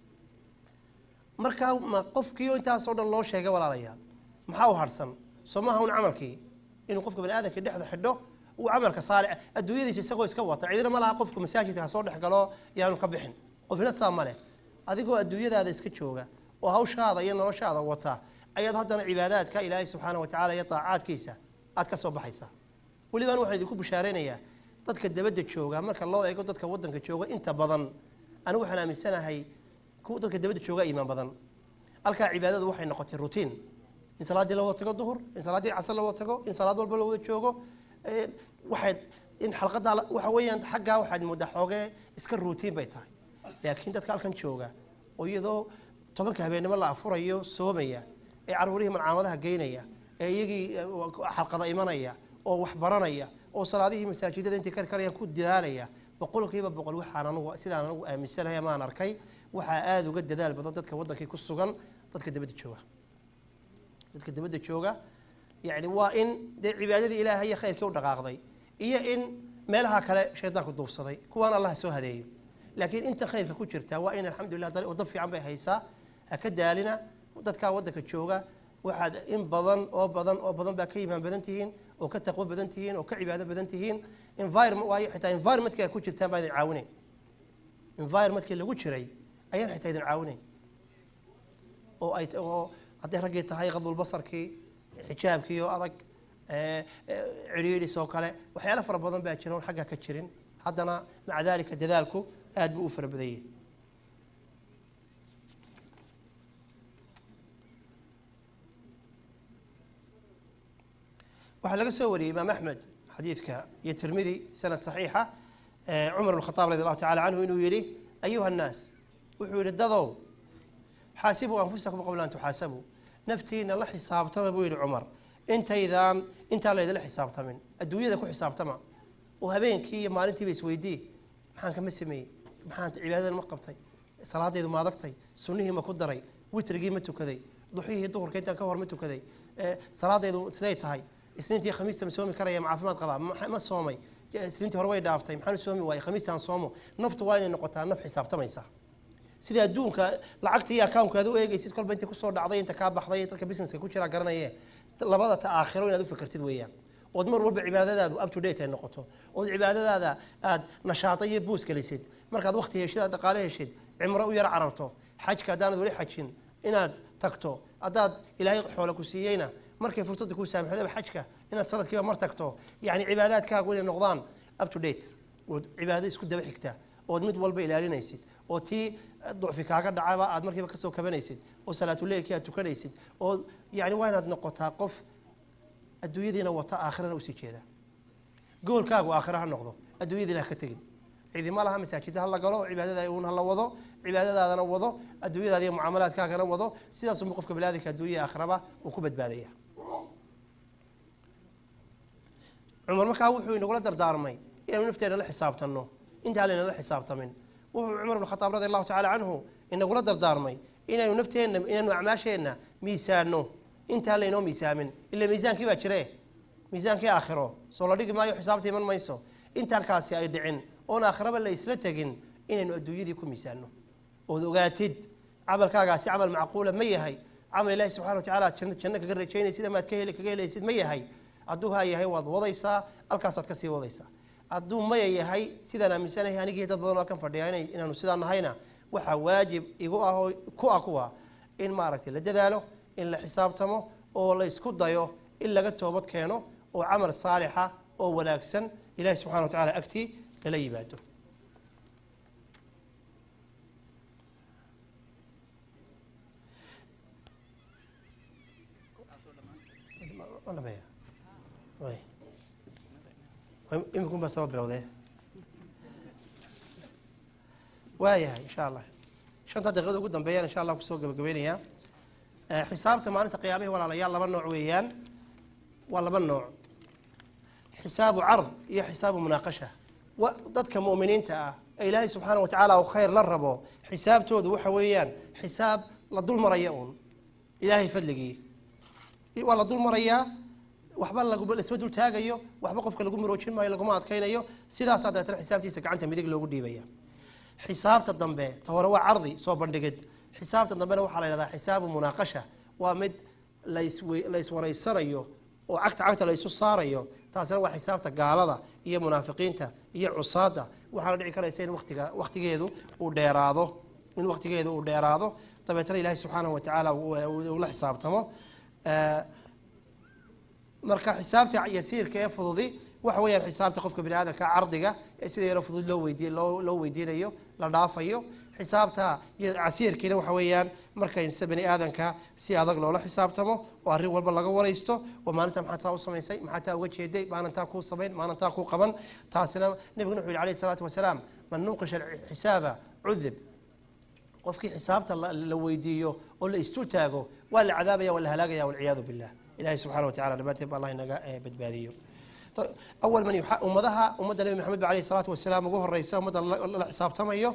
markaa ma qofkiio intaasoo dhan loo sheegay walaalayaal maxaa u harsan soo maaha un camalkii inuu qofka bani aadamkii dhexda xidho uu camalka saale adduunyadiisa isagoo iska wata cidina ma laha qofku masaajidka ha soo dhex galo yaanu ka bixin qofina saa ma leh adigoo adduunyadaada iska jooga oo hawshaada iyo noloshaada wata ayaad haddana cibaadaadka ilaahay subxaana wa tacala iyo daacaadkiisa aad ka soo baxaysaa welibaan waxaan idinku bishaaraynayaa dadka dabadda jooga marka loo eego dadka waddanka jooga inta badan anigu waxaan aaminsanahay kuwa dadka dabadda jooga iimaan badan halkaa cibaadadu waxay noqotay rutiin in salaaddii la wada tago duhur in salaaddii casar la wada tago in salaad walba la wada joogo Eh, waxayd in xalqadaa la- waxa weeyaan xaggaa waxaad moodaa xoogee iska ruutiin bay tahay laakiin dadka halkan jooga oo iyadoo tobanka habeennimo la afurayo soomaya ee caruurihii malcaamadaha geynaya ee iyagii eh, xalqada imanaya oo wax baranaya oo salaadihii masaajidada intay kari karayaan ku dadaalaya boqolkiiba boqol waxaan anugu sidaan anugu aaminsanahay amaan arkay waxaa aada uga dadaal badan dadka waddankii ku sugan dadka dabadda jooga dadka dabadda jooga yani waa in dee cibaadadii ilaahay iyo khayrkii u dhaqaaqday iyo in meelaha kale shaydaanku duufsaday kuwaan allah soo hadeeyo laakiin inta khayrka ku jirta waa in alxamdulilah dal- waddo fiican bay haysaa ha ka daalina dadkaa waddanka jooga waxaad in badan oo badan oo badan baa ka imaan badan tihiin oo ka taqwo badan tihiin oo ka cibaado badan tihiin environment waayo xitaa environmentka ay ku jirtaan baa idin caawinayn environmentkii lagu jiray ayaan xitaa idin caawinayn oo ay oo hadday raggii tahay qadulbasarkii xijaabkii oo adag ee, ee, cidhiidhis oo kale waxyaalo fara badan baa jira oon xagga ka jirin haddana maca daalika dadaalku aad buu u fara badan yahay waxaa laga soo wariyey imaam axmed xadiidka iyo tirmidi sanad saxiixa ee, cumar bn khataab radi allahu tacala canhu inuu yidhi ayuha annaas wuxuu yidhi dadow xaasibuu anfusakum qabla an tuxaasabuu naftiina la xisaabtama buu yidhi cumar intaydaan intaan laydinla xisaabtamin adduunyada ku xisaabtama oo habeenkii iyo maalintiiba isweydii maxaan kama sameeyey maxaan cibaadadan ma qabtay salaadaydu ma adagtay sunnihii ma ku daray witrigii ma tukaday duxihii duhurka intaan ka hor ma tukaday ee, salaadaydu siday tahay isniintii khamiista ma soomi karaya ma caafimaad qabaa ma ma soomay isniintii hore way dhaaftay maxaan u soomi waayey khamiistaan soomo naftu waa inay noqotaa naf xisaabtamaysa sida adduunka lacagta iyo accountkaad u eegaysid kolba inta kusoo dhacday inta kaa baxday dadka businesska ku jira garanaye labada ta aakhiro inaad u fakertid weeyaan ood mar walba cibaadadaadu up to date ay noqoto ood cibaadadaada aad nashaata iyo buus gelisid markaad waqti heshid aad dhaqaale heshid cimro u yar cararto xajka haddaanad weli xajin inaad tagto haddaad ilaahay xoole ku siiyeyna markay fursadda kuu saamaxdaba xajka inaad sanadkiiba mar tagto yacni cibaadaadkaagu inay noqdaan up to date ood cibaado isku daba xigta ood mid walba ilaalinaysid oo tii ducfi kaaga dhacaba aad markiiba kasoo kabanaysid oo salaatuleilkii aad tukanaysid oo yani waa inaad noqotaa qof adduunyadiina wata aakhirana usii jeeda goolkaagu aakhira ha noqdo adduunyadiina ha ka tegin ciidima laha masaajida ha la galo cibaadada uun ha la wado cibaadadaadana wado adduunyadaada iyo mucaamalaadkaagana wado sidaasunba qofka baniaadamka adduunya aakhiraba uu ku badbaadaya cumar markaa wuxuu inagula dardaarmay inaynu nafteena la xisaabtanno intaa layna la xisaabtamin wuxuu cumar ibn khataab radi allahu tacala canhu inagula dardaarmay inaynu nafteenna inaynu acmaasheenna miisaanno intaa laynoo miisaamin ila miisaankii baa jire miisaankii aakhiro soo la dhigi maayo xisaabta iman mayso intaan kaasi ay dhicin oon aakhiraba la isla tegin inaynu adduunyadii ku miisaanno ood ogaatid camalkaagaasi camal macquula ma yahay camal ilahi subxana wa tacala janno janno kaga rajaynaysid amaad ka heli kaga helaysid ma yahay hadduu haa yahay waad wadaysaa halkaasaad kasii wadaysaa hadduu maya yahay sidaan aaminsanahay anigii dad badan oo kan fadhiya ina inaanu sidaa nahayna waxaa waajib igu ah oo ku ah kuwa in maaragtay la dadaalo in la xisaabtamo oo la isku dayo in laga toobad keeno oo camal saalixa oo wanaagsan ilahi subxana wa tacala agtii lala yimaado imikun baa saba bilowdee waayahay insha allah shanta daqiiqada ugu dambeeyaan insha allah kusoo gabagabeynayaa xisaabta maalinta qiyaamihii walaalayaal laba nooc weeyaan waa laba nooc xisaabu card iyo xisaabu munaaqasha dadka mu'miniinta ah ee ilaahay subxaana wa tacaala uu khayr la rabo xisaabtoodu waxa weeyaan xisaab la dul maraya uun ilaahay fadligii waa la dul marayaa waxba lasma dul taagayo waxba qofka lagu maroojin maayo laguma adkaynayo sidaasaa dabeetana xisaabtiisa gacanta midig loogu dhiibaya xisaabta dambe ta hore waa cardi soo bandhigid xisaabta dambena waxaa la yhahdaa xisaabu munaaqasha waa mid la iswaraysanayo oo cagta cagta la isu saarayo taasina waa xisaabta gaalada iyo munaafiqiinta iyo cusaada waxaana dhici karaysa in watiga waktigeedu uu dheeraado in waktigeedu uu dheeraado dabeetana ilaahay subxaanahu wa tacaala uu la xisaabtamo marka xisaabta yasiirka ee fududi waxa weeyaan xisaabta qofka bani aadamka cardiga ee sida yaro fudud loo weydiy loo loo weydiinayo la dhaafayo xisaabta casiirkiina waxa weeyaan marka inse bani aadamka si adag loola xisaabtamo oo arrin walba laga waraysto oo maalinta maxaad saa u samaysay maxaad taa uga jeeday maalintaa kuu samayn maalintaa kuu qaban taasina nabiguna wuxu yihi alayhi salaatu wasalaam man nuuqisha xisaaba cudib qofkii xisaabta la weydiiyo oo la istul taago waa la cadaabaya waa la halaagaya walciyaadu billah ilahi subxana wa tacala dhammaanteed ba allah inaga badbaadiyo awal man ummadaha ummadda nebi maxamed ba alayhi salaatu wasalaam ugu horeysa ummadda la xisaabtamayo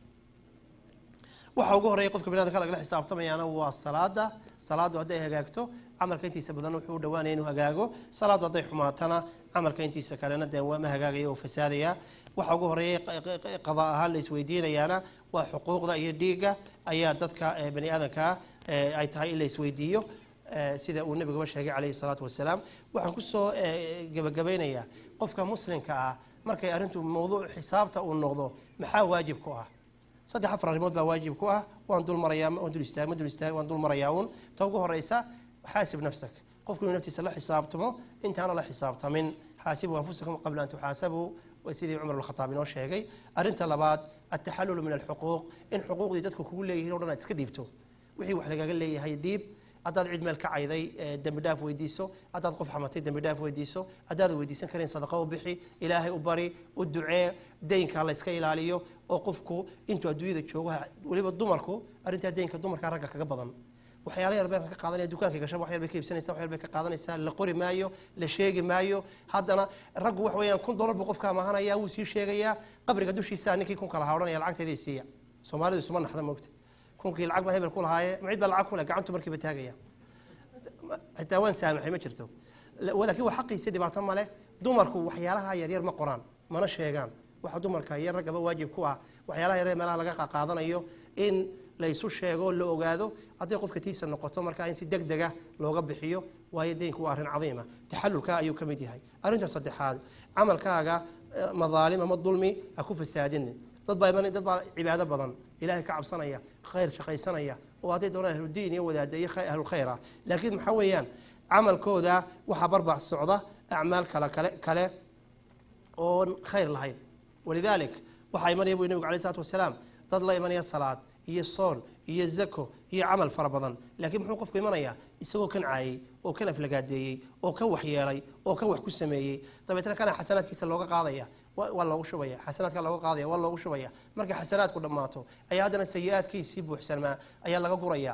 waxa ugu horreeya qofka biniadamka lagala xisaabtamayaana waa salaada salaadu hadday hagaagto camalka intiisa badan wuxuu u dhawaanaya inuu hagaago salaadu hadday xumaatana camalka intiisa kalena dee ma hagaagaya oo fasaadaya waxa ugu horreeya qada ahaan la isweydiinayaana waa xuquuqda iyo dhiigga ayaa dadka bani aadamkaa ay tahay in la isweydiiyo sida uu nabigaba sheegay calayhi salaatu wasalaam waxaan kusoo gebagabaynayaa qofka muslimka ah markay arrintu mawduuc xisaabta uu noqdo maxaa waajib ku ah saddex afar arrimood baa waajib ku ah waan dul marayaa waan dul istaag ma dul istaag waan dul marayaa uun ta ugu horeysa xaasib nafsak qofku inuu naftiisa la xisaabtamo intaana la xisaabtamin xaasibu anfusakum qabla an tuxaasabuu sidii cumar alkhataab inoo sheegay arrinta labaad altaxallulu min alxuquuq in xuquuqdii dadku kugu leeyihiin o dhan aad iska dhiibto wixii wax lagaga leeyahay dhiib haddaad cid meel ka cayday dembi dhaaf weydiiso haddaad qof xamatay dembi dhaaf weydiiso haddaad weydiisan karin sadaqa u bixi ilaahay u bari u ducee deynka la iska ilaaliyo oo qofku intuu adduunyada joogo weliba dumarku arrintaa deynka dumarka ragga kaga badan waxyaala yar bay ka qaadanaya dukaanka gasha wax yar bay ka iibsanaysaa wax yar bay ka qaadanaysaa la qori maayo la sheegi maayo haddana raggu wax weeyaan kun dollar buu qofka amahanaya wuu sii sheegayaa qabriga dushiisa ninkii kunka lahaa odhanaya lacagteeda siiya soomaalidu isuma naxda moogta kunkii lacag baa hebel ku lahaaye macid baa lacag ku leh gacantu markiiba taagaya xitaa waan saamaxay ma jirto laakiin waa xaqiisa dhibaato male dumarku waxyaalaha yaryar ma qoraan mana sheegaan waxa dumarka iyo raggaba waajib ku ah waxyaalaha yaryar meelaha laga qaadanayo in la isu sheego la ogaado hadday qofka tiisa noqoto markaa in si deg dega looga bixiyo waayo deynku waa arrin cadiima taxalulka ayuu ka mid yahay arrinta saddexaad camalkaaga madaalim ama dulmi ha ku fasaadinin dad baa dad baa cibaado badan ilaahay ka cabsanaya khayr shaqaysanaya oo hadday doonaan ahludiin iyo wadaada iyo ahlulkhayr ah laakiin maxaa weeyaan camalkooda waxaa barbac socda acmaal kale kale kale oon khayr lahayn walidalik waxaa imanaya buu nabigu alay salatu wasalaam dad la imanaya salaad iyo soon iyo zako iyo camal fara badan laakiin muxuu qofku imanayaa isagoo kan caayey oo kan aflagaadeeyey oo kan waxyeelay oo kan wax ku sameeyey dabeetna kana xasanaadkiisa looga qaadaya waa loogu shubaya xasanaadka looga qaadaya waa loogu shubaya markay xasanaadku dhammaato ayaa haddana sayi-aadkiisii buuxsanmaa ayaa laga guraya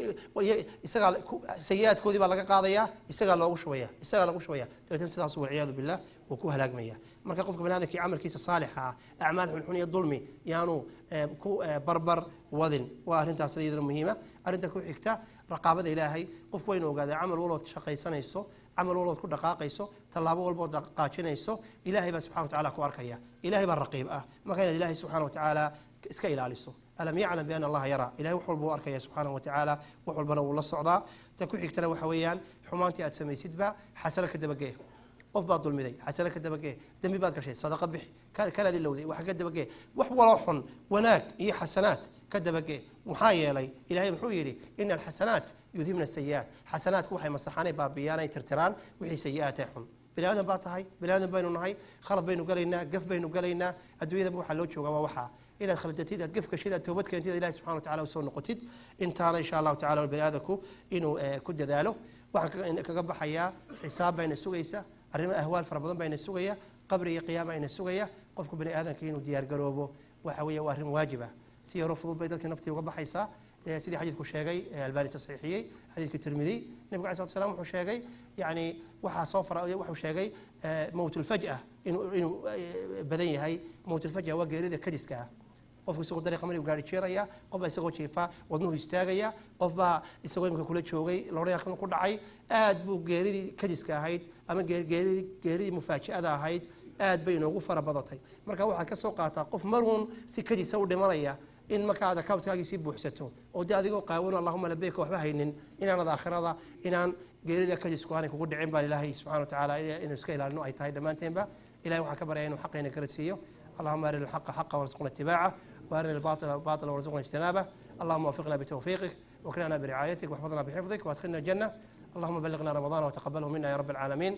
isagaa sayi-aadkoodii baa laga qaadaya isagaa loogu shubaya isagaa lagu shubaya dabeetna sidaas walciyaadu billah wuu ku halaagmaya marka qofka bani adamkii camalkiisa saalixa ah acmaal xunxun iyo dulmi yaanu ku barbar wadin waa arrintaas iyadana muhiima arrinta ku xigta raqaabada ilaahay qofku waynu ogaadaa camal walbood shaqaysanayso camal walbood ku dhaqaaqayso tallaabo walbood dhaqaajinayso ilaahay baa subxana watacaala ku arkaya ilahay baa raqiib ah marka inaad ilaahay subxana watacaala iska ilaaliso alam yaclam biana allaha yaraa ilahay wax walba u arkaya subxaanahu watacaala wax walbana wuu la socdaa ta ku xigtana waxa weeyaan xumaantii aad samaysidba xasano ka dabagee qof baad dulmiday xasano ka dabagee dembi baad gashay sadaqa bixi kanaad ilowday wax ka dabagee wax waloo xun wanaag iyo xasanaad ka dabagee maxaa yeelay ilahay muxuu yidhi ina alxasanaat yudhibna sayi'aat xasanaadku waxay masaxaanay baabiyaan ay tirtiraan wixii sayi'aat ee xun bini aadan baa tahay bini aadan baynu nahay khalad baynu galaynaa gaf baynu galaynaa adduunyadaba waxaa loo joogaa waa waxaa inaad khaldatid aad gaf gashid aad toobad keentid ilahi subxana watacala usoo noqotid intaana insha allahu tacala bini aadanku inuu ku dadaalo waxaan kaga baxayaa xisaab bayna sugaysa arrimo ahwaal fara badan bayna sugaya qabri iyo qiyaama ayna sugaya qofku bani aadanka inuu diyaargaroobo waxa weeye waa arrin waajib ah si yaroo fudud bay dadka naftii uga baxaysaa sidii xadiidku sheegay albani tasxiixiyey xadiidka tirmidiy nebigu alay slat slam wuxuu sheegay yani waxaa soo fara wuxuu sheegay mowtulfaj'a inuu inuu badan yahay mowtulfaj'a waa geerida kadiska ah qofku isagoo dariiqa marigu gaari jeeraya qof baa isagoo jiifa wadnuhu istaagaya qof baa isagoo imika kula joogay lodhaya ku dhacay aad buu geeridii kadiska ahayd ama geeridii mufaaji'ada ahayd aad bay inoogu fara badatay marka waxaad ka soo qaataa qof maruun si kadisa u dhimanaya in markaad accountkaagii buuxsato oo de adigoo qaawan allahuma labeyka waxba haynin inaanad aakhirada inaan geerida kadisku aanay kugu dhicin baan ilaahay subxana watacaala inuu iska ilaalino ay tahay dhammaanteenba ilahay waxaan ka baryaya inuu xaqayna garadsiiyo allahuma arina alxaqa xaqa warzuqna itibaaca وارنا الباطل باطلا وارزقنا اجتنابه اللهم وفقنا بتوفيقك واكرمنا برعايتك واحفظنا بحفظك وادخلنا الجنه اللهم بلغنا رمضان وتقبله منا يا رب العالمين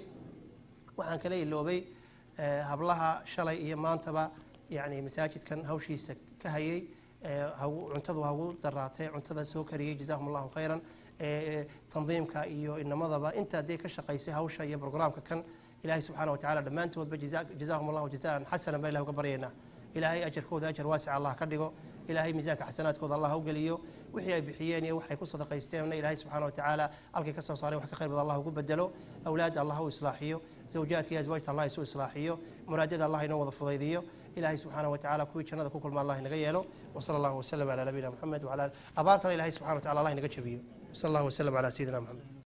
waxaan kala iloobay hablaha shalay iyo maantaba yani masaajidkan hawshiisa ka hayay cuntadu hagu daraatay cuntada soo kariyey jazahum allahu khayran tandiimka iyo inamadaba inta dee ka shaqaysay hawsha iyo brograamka kan ilahay subxaana watacaala dhammaantoodba jazahum allahu jazaan xasanan baa ilah uga baryaynaa ilaahay ajarkooda ajar waasic allah ka dhigo ilaahay miisaanka xasanaadkooda allah u geliyo wixii ay bixiyeen iyo waxay ku sadaqaysteenna ilaahay subxaana watacaala halkay ka soo saaray wax ka khayr badan allah ugu bedelo awlaadda allah u islaaxiyo zawjaadka iyo aswaajta allah isu islaaxiyo muraadada allah inoo wada fudaydiyo ilaahay subxaana watacaala kuwii jannada ku kulma allah inaga yeelo wasala allahu wasalam calaa nabiyina moxamed wala abaartana ilahay subxana wataala allah inaga jabiyo wasala allahu wasalam calaa sayidina moxamed